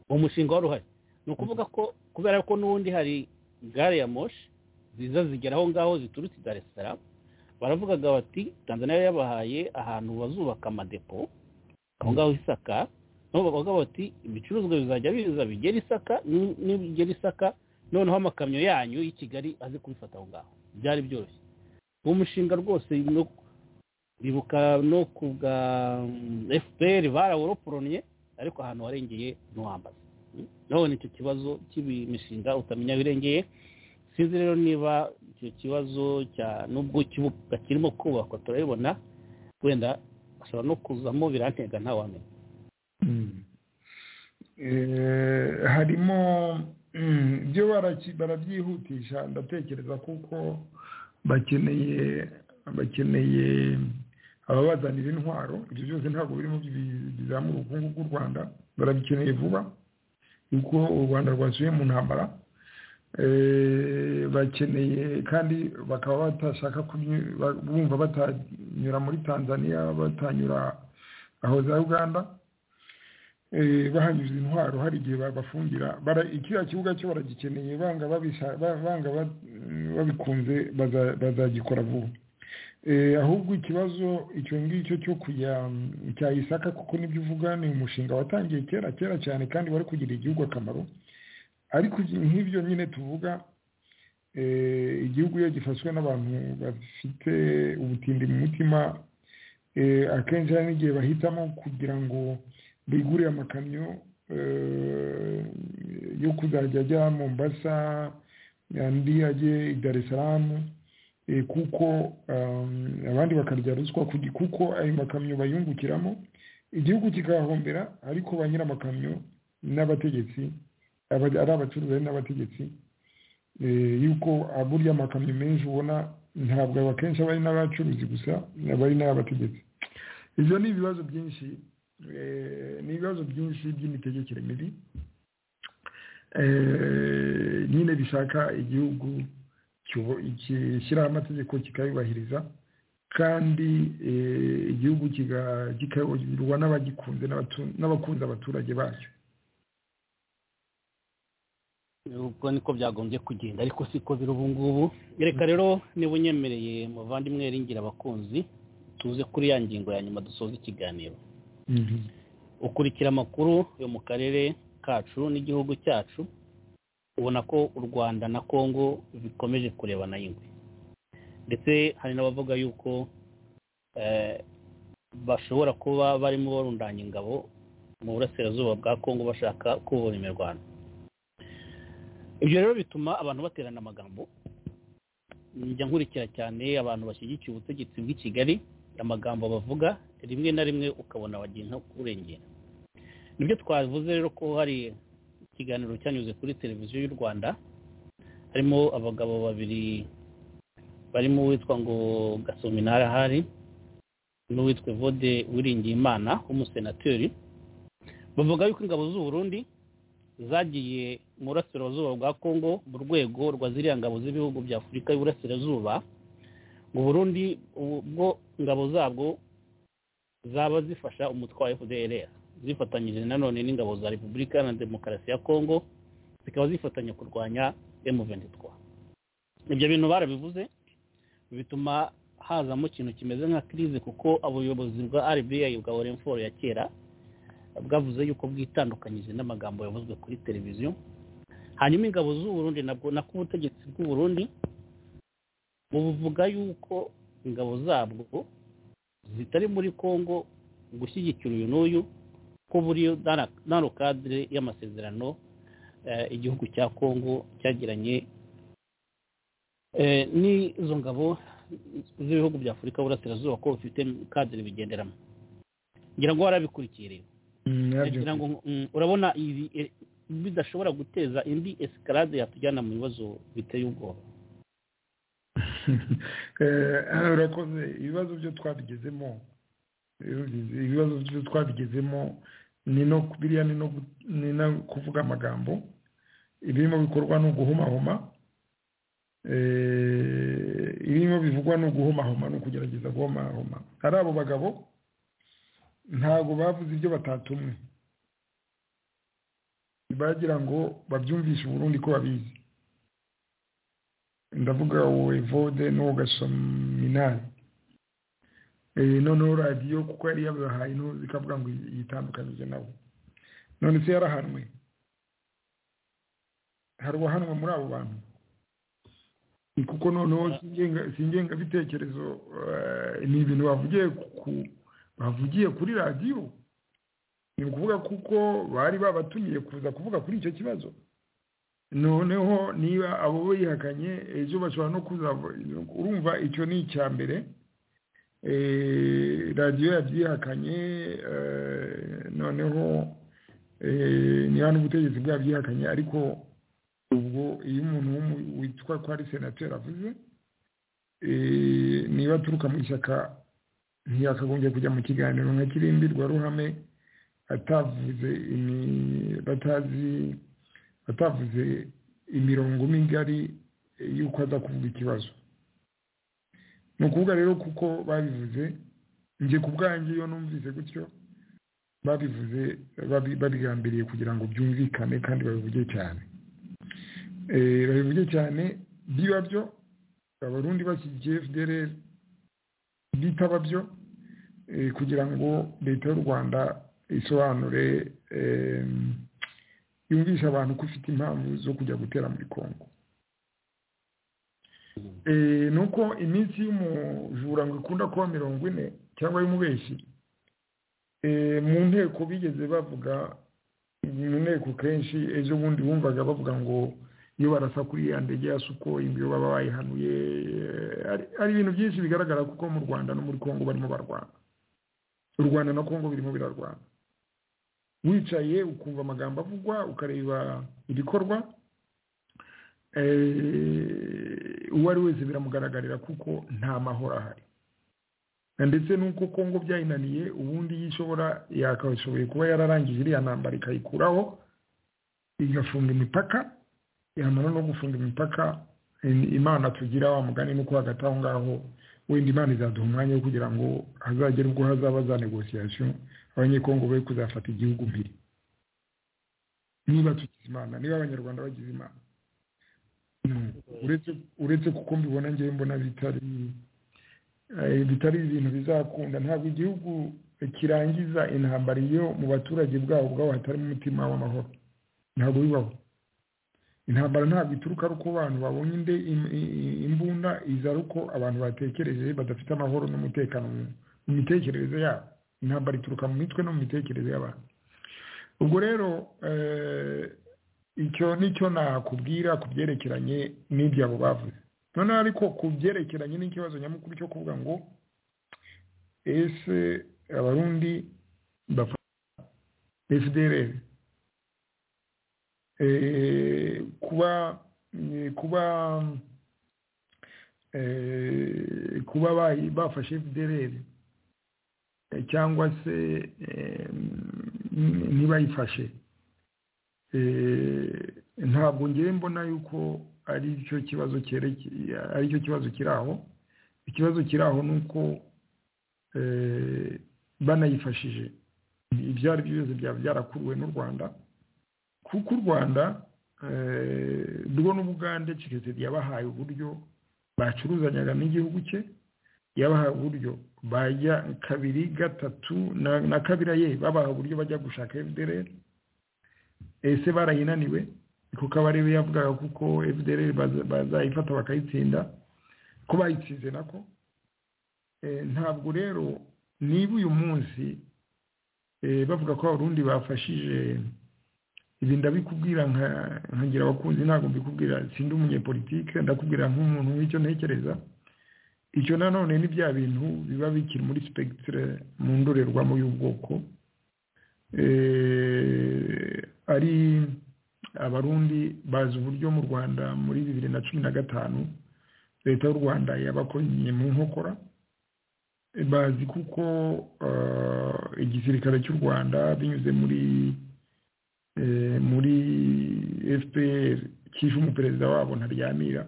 uwo mushinga wari uhari ni ukuvuga ko kubera ko n'ubundi hari gare ya moshi ziza zigera aho ngaho ziturutse i dar es salaam baravugaga bati tanzania yabahaye ahantu bazubaka amadepo aho ngaho isaka nabo bakavuga bati ibicuruzwa bizajya biza bigera isaka ni- nibigera isaka noneho amakamyo yanyu y'i kigali aze kubifata aho ngaho byari byoroshye uwo mushinga rwose no- bibuka no ku bwa mm, fpr barawuroporonye ariko ahantu warengeye ntiwambaza Mm. nabonye icyo kibazo cy'imishinga utamenya birengeye sinzi rero niba icyo kibazo cya nubwo ikibuga kirimo kubakwa turabibona wenda ashobora no kuzamo birantega ntawamenya Mm. Eh, harimo mm, byo baraki- barabyihutisha ndatekereza kuko bakeneye bakeneye ababazanira intwaro ibyo byose ntabwo biri mu bi- bizamura ubukungu bw'u rwanda barabikeneye vuba kuko u rwanda rwasubiye mu ntambara Eh, bakeneye kandi bakaba batashaka kuny- ba- bumva batanyura muri tanzania batanyura aho za uganda eh, bahanyuze intwaro hari igihe babafungira bara- kiriya kibuga cyo baragikeneye banga babisha- ba- banga ba- babikunze baza- bazagikora vuba Eh, ahubwo ikibazo icyo ngicyo cyo kujya mm, cya isaka kuko nibyo uvuga ni umushinga watangiye kera kera cyane kandi wari kugirira igihugu akamaro ariko ibi- nk'ibyo nyine tuvuga igihugu iyo gifashwe n'abantu bafite ubutindi mu mutima akenshi hari n'igihe bahitamo kugira ngo bigurire amakamyo yo kuzajya ajya mombasa andi ajye i dar es salaam kuko abandi bakarya ruswa kuko ayo makamyo bayungukiramo igihugu kigahombera ariko ba nyir'amakamyo n'abategetsi ari abacuruzi n'abategetsi yuko burya amakamyo menshi ubona ntabwo akenshi aba ari n'abacuruzi gusa aba ari n'abategetsi ibyo ni ibibazo byinshi ni ibibazo byinshi by'imitegekere mibi nyine bishaka igihugu gishyiraho amategeko kikayubahiriza kandi igihugu kikayoborwa n'abagikunze n'abakunze abaturage bacyo ubwo niko byagombye kugenda ariko siko biri ubu ngubu reka rero niba unyemereye muvandimwe ringira abakunzi tuze kuri ya ngingo ya nyuma dusoza ikiganiro ukurikira amakuru yo mu karere kacu n'igihugu cyacu ubona ko u rwanda na congo bikomeje kurebana ingwe ndetse hari n'abavuga yuko bashobora kuba barimo barundanya ingabo mu burasirazuba bwa congo bashaka kubura imirwano ibyo rero bituma abantu baterana amagambo njya nkurikira cyane abantu bashyigikiye ubutegetsi bw'i kigali amagambo bavuga rimwe na rimwe ukabona bagenda kurengera nibyo twavuze rero ko hari ikiganiro cyanyuze kuri televiziyo y'u rwanda harimo abagabo babiri barimo uwitwa ngo gasominara ahari n'uwitwa vode wiringiyimana w'umusenateri bavuga yuko ingabo z'uburundi zagiye mu burasirazuba bwa congo mu rwego rwa ziriya ngabo z'ibihugu bya afurika y'uburasirazuba ngo burundi ubwo ingabo zabwo zaba zifasha umutwe wa fdr zifatanyije nanone n'ingabo za repubulika iharanira demokarasi ya congo zikaba zifatanya kurwanya m23 ibyo bintu barabivuze bituma hazamo ikintu kimeze nka crise kuko ubuyobozi bwa rba bwa orenforo ya kera bwavuze yuko bwitandukanyije n'amagambo yavuzwe kuri televiziyo hanyuma ingabo z'uburundi nabwo nako ubutegetsi bw'uburundi buvuga yuko ingabo zabwo zitari muri congo gushyigikira uyu n'uyu ko buri nano kadire y'amasezerano igihugu cya congo cyagiranye n'izo ngabo z'ibihugu bya afurika burasirazuba ko bifite kadire bigenderamo ngira ngo warabikurikiye rero urabona ibi bidashobora guteza indi esikarade yatujyana mu bibazo biteye ubwoba urakoze ibibazo byo twabigezemo ibibazo byo twabigezemo ni no biriya ni no kuvuga amagambo ibirimo bikorwa ni uguhomahoma ibirimo bivugwa ni uguhomahoma ni ukugerageza guhomahoma ari abo bagabo ntabwo bavuze ibyo batatumwe bagira ngo babyumvishe uburundi ko babizi ndavuga wowe vode n'uwo gasominari noneho radiyo kuko yari yabahaye intuzi ikavuga ngo yitandukanyije nabo none se yarahanwe hari uwahanwa muri abo bantu ni kuko noneho si ingengabitekerezo ni ibintu bavugiye ku bavugiye kuri radiyo ni ukuvuga kuko bari babatumiye kuza kuvuga kuri icyo kibazo noneho niba abo bihakanye ejo bashobora no kuza urumva icyo ni icya mbere radiyo yabyihakanye noneho niba n'ubutegetsi bwabyihakanye ariko ubwo iyo umuntu witwa ko ari senateri avuze niba aturuka mu ishyaka ntiyakagombye kujya mu kiganiro nka kirimbirwa ruhame atavuze batazi atavuze imirongo migari y'uko aza kuvuga ikibazo ni ukuvuga rero kuko babivuze njye ku bwanjye iyo numvise gutyo babivuze babigambiriye kugira ngo byumvikane kandi babivuge cyane babivuge cyane biba byo abarundi bashyigikiye fdrl bitaba byo kugira ngo leta y'u rwanda isobanure yumvishe abantu ko ifite impamvu zo kujya gutera muri congo ni uko iminsi y'umujura ngo ikunda kuba mirongo ine cyangwa y'umubeshyi mu nteko bigeze bavuga mu nteko kenshi ejo bundi wumvaga bavuga ngo iyo barasa kuri ya ndege ya suko ibyo baba bayihanuye ari ibintu byinshi bigaragara kuko mu rwanda no muri congo barimo barwana u rwanda na congo birimo birarwana wicaye ukumva amagambo avugwa ukareba ibikorwa uwo ari wese biramugaragarira kuko nta mahoro ahari ndetse n'uko congo byayinaniye ubundi yishobora yakashoboye kuba yararangije iriya ntambara ikayikuraho igafunga imipaka yamara no gufunga imipaka imana tugira wa mugani nuko hagati aho ngaho wenda imana izaduha umwanya wo kugira ngo hazagere ubwo hazaba za negosiyasiyo abanyekongo be kuzafata igihugu mbere niba tugize imana niba abanyarwanda bagize imana uretse kuko mbibona ngewe mbona bitari bitari ibintu bizakunda ntabwo igihugu kirangiza intambara iyo mu baturage bwabo ubwabo hatarimo umutima w'amahoro ntabwo bibaho intambara ntabwo ituruka ari uko abantu babonye imbunda iza ari uko abantu batekereje badafite amahoro n'umutekano mu mitekerereze yabo intambara ituruka mu mitwe no mu mitekerereze y'abantu ubwo rero icyo nicyo nakubwira ku byerekeranye n'ibyo abo bavuze noneho ariko ku byerekeranye n'ikibazo nyamukuru cyo kuvuga ngo ese abarundi bafata fdrl kuba kuba kuba bafashe fdrl cyangwa se ntibayifashe ntabwo ngewe mbona yuko ari cyo kibazo aricyo kibazo kiri aho ikibazo kiri aho ni uko banayifashije ibyo ari byo byose byaba byarakuruwe n'u rwanda kuko u rwanda rwo n'ubugande kirekire yabahaye uburyo bacuruzanyaga n'igihugu cye yabahaye uburyo bajya kabiri gatatu na kabiri ye babaha uburyo bajya gushaka fdrl ese barayinaniwe kuko abarebe yavugaga kuko fdrl bazayifata bakayitsinda ko bayitsinze nako ntabwo rero niba uyu munsi bavuga ko abarundi bafashije ibi ndabikubwira nkagira abakunzi ntabwo mbikubwira sindi umunyepolitike ndakubwira nk'umuntu w'icyo ntekereza icyo nanone ni bya bintu biba bikiri muri sipegitire mu ndorerwamo y'ubwoko ari abarundi bazi uburyo mu rwanda muri bibiri na cumi na gatanu leta y'u rwanda yabakoranye mu nkokora bazi kuko igisirikare cy'u rwanda binyuze muri muri fpr cyishe umuperezida wabo ntaryamira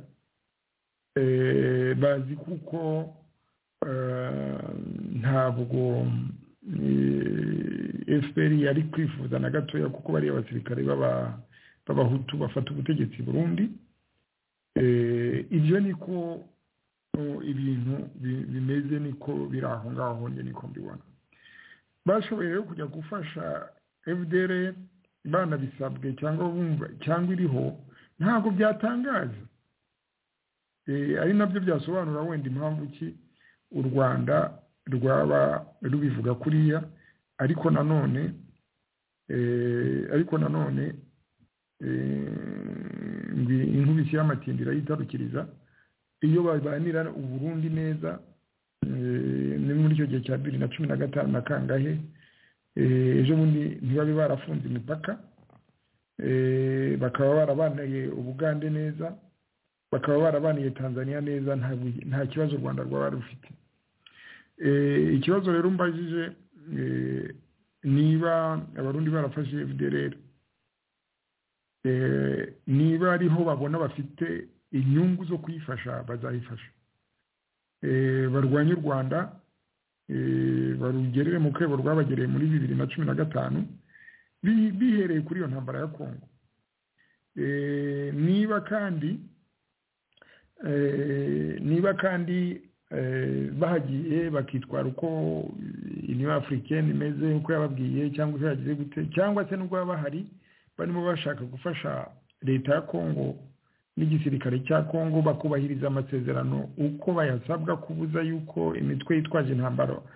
bazi kuko ntabwo fpr yari kwifuza na gatoya kuko bariya abasirikare b'abahutu bafata ubutegetsi burundi ibyo niko ibintu bimeze niko biri aho ngaho njye niko mbibona bashoboye rero kujya gufasha fdr banabisabwe cyangwa bumva cyangwa iriho ntabwo byatangaza ari nabyo byasobanura wenda impamvu ki u rwanda rwaba rubivuga kuriya ariko nanone ariko nanone inkubisi y'amatindi irayitarukiriza iyo babanira uburundi neza ni muri icyo gihe cya bibiri na cumi na gatanu na kangahe ejo bundi ntibabe barafunze imipaka bakaba barabaniye ubugande neza bakaba barabaniye tanzania neza nta kibazo u rwanda rwaba rufite ikibazo rero mbajije niba abarundi barafashe fdrr niba ariho babona bafite inyungu zo kuyifasha bazayifasha barwanye u rwanda barugerere mu rwego rwabagereye muri bibiri na cumi na gatanu bihereye kuri iyo ntambara ya kongo niba kandi niba kandi bahagiye bakitwara uko iniyo afurikeni imeze uko yababwiye cyangwa uko yagize gute cyangwa se n'ubwo baba bahari barimo bashaka gufasha leta ya kongo n'igisirikare cya kongo bakubahiriza amasezerano uko bayasabwa kubuza yuko imitwe yitwaje intambaro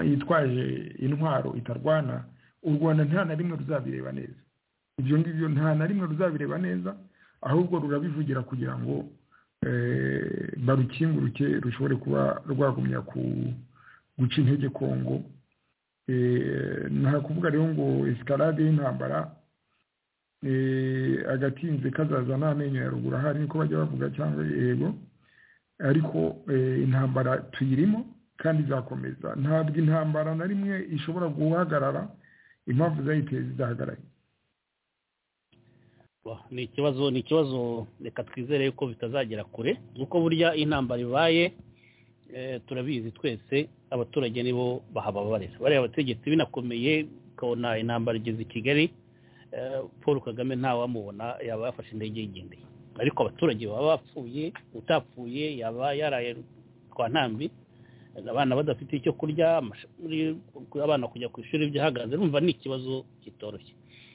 yitwaje intwaro itarwana u rwanda nta na rimwe ruzabireba neza ibyo ngibyo nta na rimwe ruzabireba neza ahubwo rurabivugira kugira ngo barukinguruke rushobore kuba rwagumya ku guca intege kongo ntakuvuga rero ngo esikarade y'intambara agatinze kazaza nta menyo ya ruguru ahari niko bajya bavuga cyangwa yego ariko intambara tuyirimo kandi izakomeza ntabwo intambara na rimwe ishobora guhagarara impamvu zayiteye zidahagaraye ni ikibazo ni ikibazo reka twizere yuko bitazagera kure kuko burya intambara ibaye turabizi twese abaturage nibo bahababarira bariya abategetsi binakomeye ukabona intambara igeze i kigali paul kagame ntawamubona yaba yafashe indege yigendeye ariko abaturage baba bapfuye utapfuye yaba yaraye kwa ntambi abana badafite icyo kurya abana kujya ku ishuri byahagaze rumva ni ikibazo kitoroshye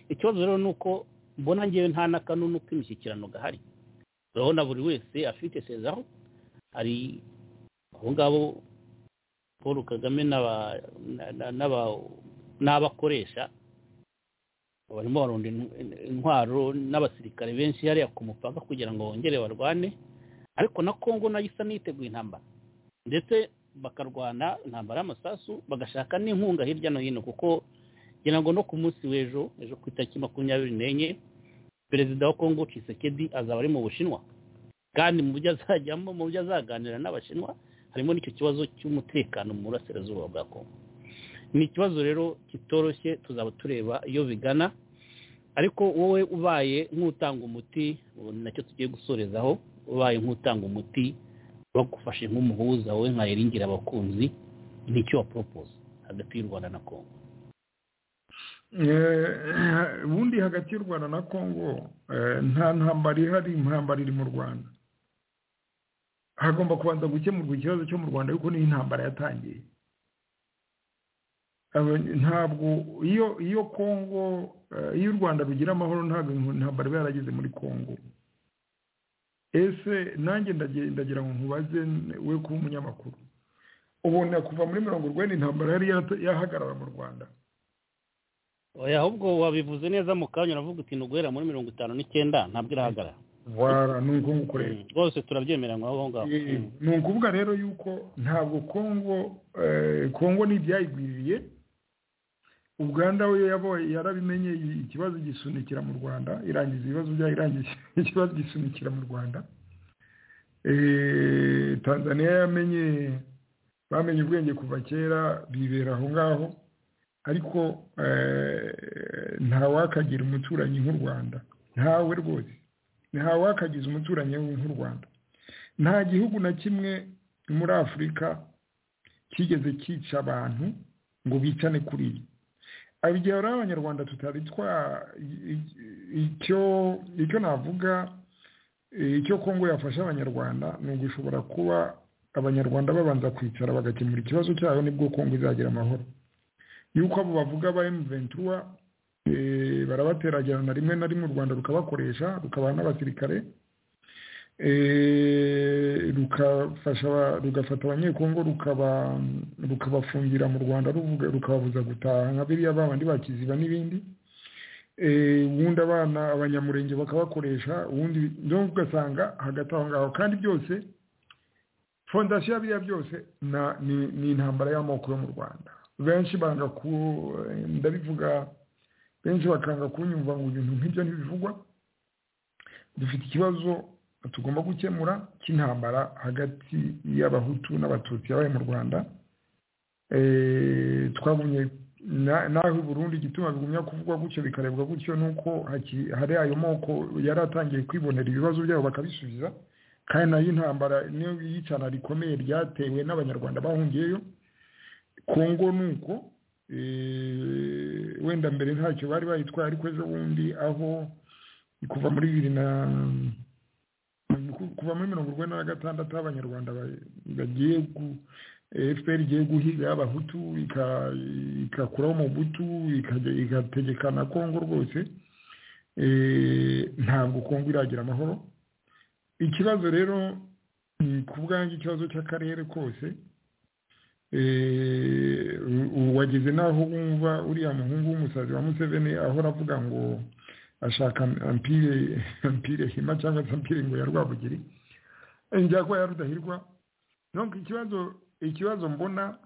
ikibazo rero ni uko mbona ngewe nta n'akanunu k'imishyikirano gahari urabona buri wese afite sezaho hari abo ngabo paul kagame n'abakoresha barimo barunda intwaro n'abasirikare benshi hariya ku mupaka kugira ngo bongere barwane ariko na kongo nayo isa n'iteguye intambara ndetse bakarwana intambara y'amasasu bagashaka n'inkunga hirya no hino kuko ngira ngo no ku munsi w'ejo ejo ku itariki makumyabiri n'enye perezida wa kongo Tshisekedi azaba ari mu bushinwa kandi mu byo azajyamo mu byo azaganira n'abashinwa harimo n'icyo kibazo cy'umutekano mu burasirazuba bwa kongo ni ikibazo rero kitoroshye tuzaba tureba iyo bigana ariko wowe ubaye nk'utanga umuti nacyo tugiye gusorezaho ubaye nk'utanga umuti bagufashe nk'umuhuza wowe nka iringira abakunzi nicyo wa poropoza hagati y'u rwanda na kongo ubundi hagati y'u rwanda na kongo nta ntambara ihari intambara iri mu rwanda hagomba kubanza gukemurwa ikibazo cyo mu rwanda ariko niyo intambara yatangiye ntabwo iyo iyo kongo iyo u rwanda rugira amahoro ntabwo intambara iba yarageze muri kongo ese nanjye ndagira ngo nkubaze we kuba umunyamakuru ubona kuva muri mirongo urwenda intambara yari yahagarara mu rwanda ahubwo wabivuze neza mu kanya uravuga uti guhera muri mirongo itanu n'icyenda ntabwo irahagarara wara ni uko nguko rero rwose turabyemera ngo aho ngaho ni ukuvuga rero yuko ntabwo kongo kongo ntibyayigwiriye uganda we yarabimenye ikibazo gisunikira mu rwanda irangiza ibibazo byayo irangiza ikibazo gisunikira mu rwanda tanzania yamenye bamenye ubwenge kuva kera bibera aho ngaho ariko ntawakagira umuturanyi nk'u rwanda ntawe rwose ntawakagize umuturanyi nk'u rwanda nta gihugu na kimwe muri afurika kigeze cyica abantu ngo bicane kuri yo igihe rero abanyarwanda tutari twa icyo navuga icyo kongo yafasha abanyarwanda ni ugushobora kuba abanyarwanda babanza kwicara bagakemura ikibazo cyabo nibwo kongo izagira amahoro yuko abo bavuga ba emuventura barabateragirana rimwe na rimwe u rwanda rukabakoresha rukabaha n'abasirikare rugafata abanyekongo rukabafungira mu rwanda rukababuza gutaha nka biriya babandi bakiziba n'ibindi ubundi abana abanyamurenge bakabakoresha ubundi ugasanga hagati aho ngaho kandi byose fondasiyo ya biriya byose ni intambara y'amoko yo mu rwanda benshi banga ku ndabivuga benshi bakanga kunyumva ngo ibintu nk'ibyo ntibivugwa dufite ikibazo tugomba gukemura cy'intambara hagati y'abahutu n'abatutsi yabaye mu rwanda twagumye naho burundu igituma bigumya kuvugwa gutyo bikarebwa gutyo ni uko hari ayo moko yari atangiye kwibonera ibibazo byabo bakabisubiza kandi nayo intambara niyo yicana rikomeye ryatewe n'abanyarwanda bahungiyeyo kongo ni uko wenda mbere ntacyo bari bayitwaye ariko ejo bundi aho kuva muri bibiri na kuva muri mirongo urwenda na gatandatu aho abanyarwanda bagiye fpr igiye guhiga abahutu ikakuraho umubutu igategeka na kongo rwose ntabwo kongo iragira amahoro ikibazo rero ku bwanjye ikibazo cy'akarere kose wageze n'aho wumva uriya muhungu w'umusazi wa museveni ahora avuga ngo ashaka ampire hima cyangwa se ampire ngo ya rwabugiri njya kuba yarudahirwa ikibazo ikibazo mbona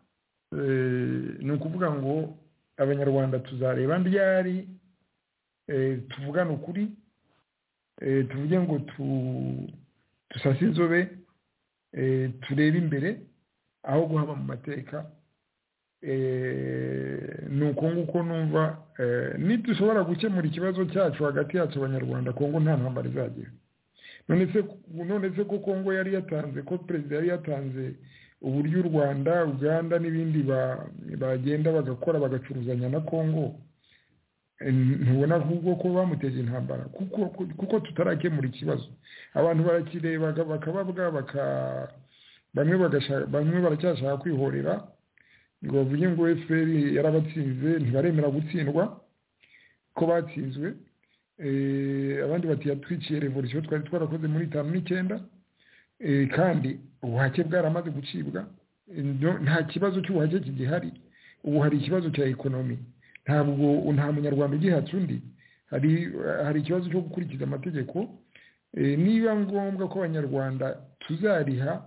ni ukuvuga ngo abanyarwanda tuzareba ryari tuvugane ukuri tuvuge ngo dusase inzobe turebe imbere aho guhaba mu mateka ni uko nguko numva ntidushobora gukemura ikibazo cyacu hagati yacu abanyarwanda kongo nta ntambara izagira none se ko kongo yari yatanze ko perezida yari yatanze uburyo u rwanda uganda n'ibindi bagenda bagakora bagacuruzanya na kongo ntubona ahubwo ko bamuteje intambara kuko tutarakemura ikibazo abantu barakireba bakababwa bamwe baracyashaka kwihorera ngo bavuge ngo fpr yarabatsinze ntibaremera gutsindwa ko batsinzwe abandi bati yatwiciye revolisiyo twari twarakoze muri itanu n'icyenda kandi ubuhake bwaramaze gucibwa nta kibazo cy'ubuhake kigihari ubu hari ikibazo cya ekonomi ntabwo nta munyarwanda ugihatse undi hari hari ikibazo cyo gukurikiza amategeko niba ngombwa ko abanyarwanda tuzariha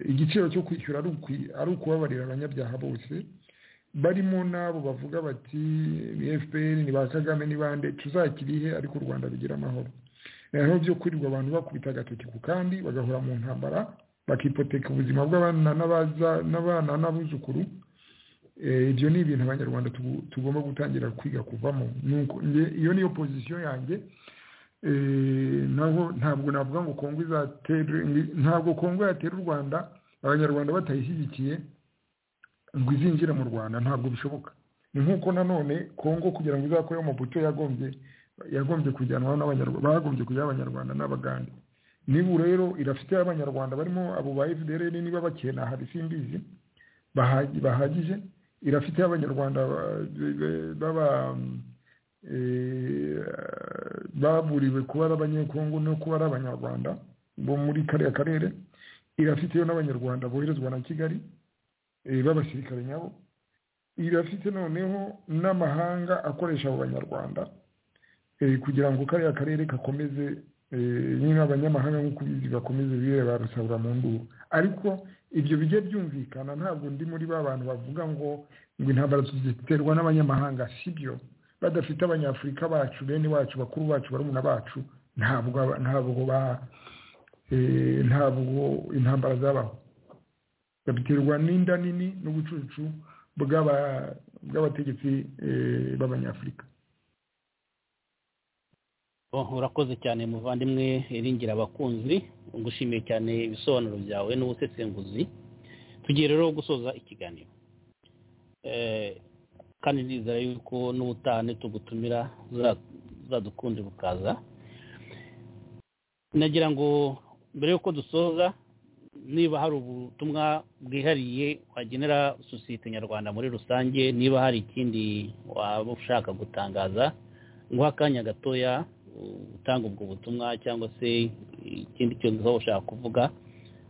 igiciro cyo kwishyura ari ukubabarira abanyabyaha bose barimo n'abo bavuga bati ni fpr ni ba kagame ni bande tuzakirihe ariko u rwanda rugira amahoro noneho byo kwirirwa abantu bakubita agatoki ku kandi bagahora mu ntambara bakipoteka ubuzima bw'abana n'abana n'abuzukuru ibyo ni ibintu abanyarwanda tugomba gutangira kwiga kuvamo iyo niyo pozisiyo yanjye naho ntabwo navuga ngo kongo izatera ntabwo kongo yatera u rwanda abanyarwanda batayishyigikiye ngo izinjire mu rwanda ntabwo bishoboka ni nk'uko nanone kongo kugira ngo izakore amabuto yagombye yagombye kujyanwa n'abanyarwanda bagombye kujyaho abanyarwanda n'abagande niba rero irafite abanyarwanda barimo abo ba fdr niba bakena hari simbizi bahagije irafite abanyarwanda baba baburiwe kuba ari abanyekongo no kuba ari abanyarwanda bo muri kariya karere irafiteyo n'abanyarwanda boherezwa na kigali b'abasirikare nyabo irafite noneho n'amahanga akoresha abo banyarwanda kugira ngo kariya karere gakomeze nyine abanyamahanga nk'uko ubizi bakomeze bibe barusabura mu nduru ariko ibyo bijya byumvikana ntabwo ndi muri ba bantu bavuga ngo ngo intambara ziterwa n'abanyamahanga si byo badafite abanyafurika bacu bene wacu bakuru bacu barumuna bacu ntabwo ntabwo ba ntabwo intambara zabaho babiterwa n'inda nini n'ubucucu bw'abategetsi b'abanyafurika urakoze cyane muvandimwe iringira abakunzi ngushimiye cyane ibisobanuro byawe n'ubusesenguzi tugiye rero gusoza ikiganiro kandi nizera yuko n'ubutaha nitugutumira zadukunde bukaza nagira ngo mbere y'uko dusoza niba hari ubutumwa bwihariye wagenera sosiyete nyarwanda muri rusange niba hari ikindi waba ushaka gutangaza nguha akanya gatoya gutanga ubwo butumwa cyangwa se ikindi kintu uba ushaka kuvuga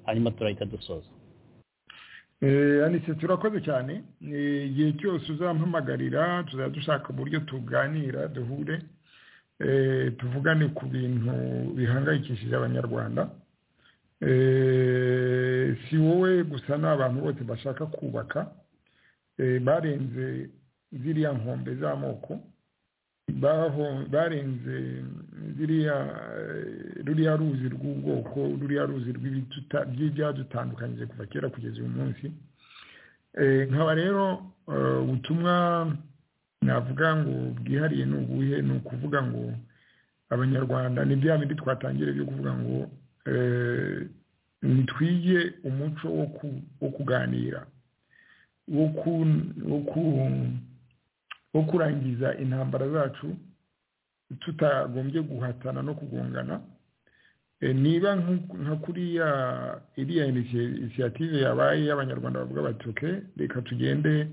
hanyuma turahita dusoza anise turakoze cyane igihe cyose uzampamagarira tuzajya dushaka uburyo tuganira duhure tuvugane ku bintu bihangayikishije abanyarwanda si wowe gusa ni abantu bose bashaka kubaka barenze ziriya nkombe z'amoko barenze ruriya ruzi rw'ubwoko ruriya ruzi rw'ibyadutandukanyije kuva kera kugeza uyu munsi nkaba rero ubutumwa navuga ngo bwihariye ni ubuhe ni ukuvuga ngo abanyarwanda ni bya bindi twatangire byo kuvuga ngo nitwige umuco wo kuganira wo ku wo kurangiza intambara zacu tutagombye guhatana no kugongana niba nka kuriya iriya inisiyative yabaye y'abanyarwanda bavuga bati oke reka tugende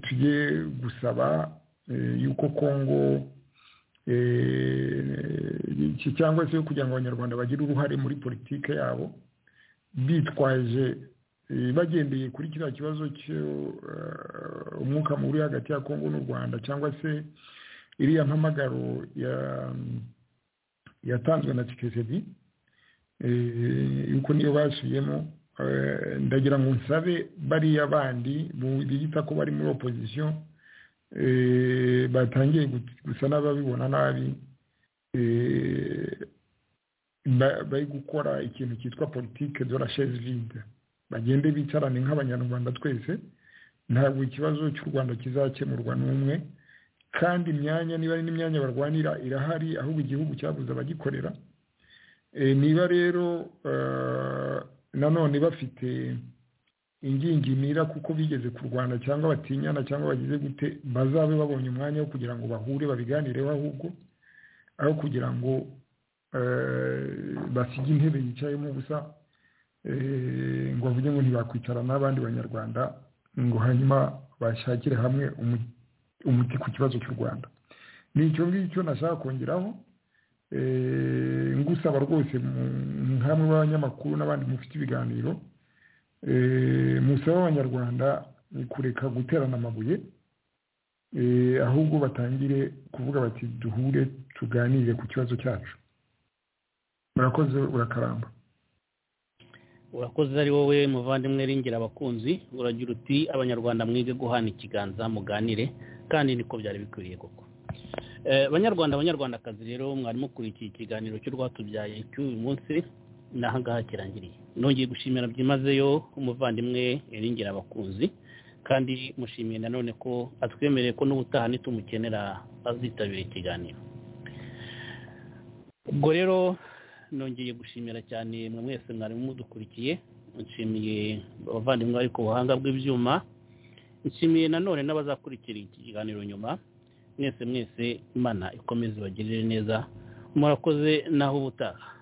tujye gusaba yuko kongo cyangwa se kugira ngo abanyarwanda bagire uruhare muri politiki yabo bitwaje bagendeye kuri kiriya kibazo umwuka mubi hagati ya kongo n'u rwanda cyangwa se iriya mpamagaro yatanzwe na kikezedi yuko niyo basubiyemo ndagira ngo nsabe bariya bandi biyita ko bari muri opozisiyo batangiye gusa n'ababibona nabi bari gukora ikintu cyitwa politike de la chaise vide bagende bicarane nk'abanyarwanda twese ntabwo ikibazo cy'u rwanda kizakemurwa n'umwe kandi imyanya niba ari n'imyanya barwanira irahari ahubwo igihugu cyabuze abagikorera niba rero nanone bafite ingingimira kuko bigeze kurwana cyangwa batinyana cyangwa bagize gute bazabe babonye umwanya wo kugira ngo bahure babiganireho ahubwo aho kugira ngo basige intebe yicayemo gusa ngo bavuge ngo ntibakwicara n'abandi banyarwanda ngo hanyuma bashakire hamwe umuti ku kibazo cy'u rwanda ni icyo ngicyo nashaka kongeraho ngusaba rwose hamwe b'abanyamakuru n'abandi mufite ibiganiro musaba abanyarwanda ni kureka guterana amabuye ahubwo batangire kuvuga bati duhure tuganire ku kibazo cyacu murakoze urakaramba urakoze ari wowe muvandimwe ringira abakunzi uragira uti abanyarwanda mwige guhana ikiganza muganire kandi niko byari bikwiriye koko banyarwanda abanyarwandakazi rero mwarimu ukurikiye ikiganiro cy'urwatubyaye cy'uyu munsi naho ngaha kirangiriye nongeye gushimira byimazeyo umuvandimwe ringira abakunzi kandi mushimiye nanone ko atwemereye ko n'ubutaha nitumukenera azitabira ikiganiro ubwo rero nongeye gushimira cyane mwe mwese mwarimu mudukurikiye nshimiye abavandimwe bari ku buhanga bw'ibyuma nshimiye nanone n'abazakurikira iki kiganiro nyuma mwese mwese imana ikomeze ibagirire neza murakoze naho ubutaha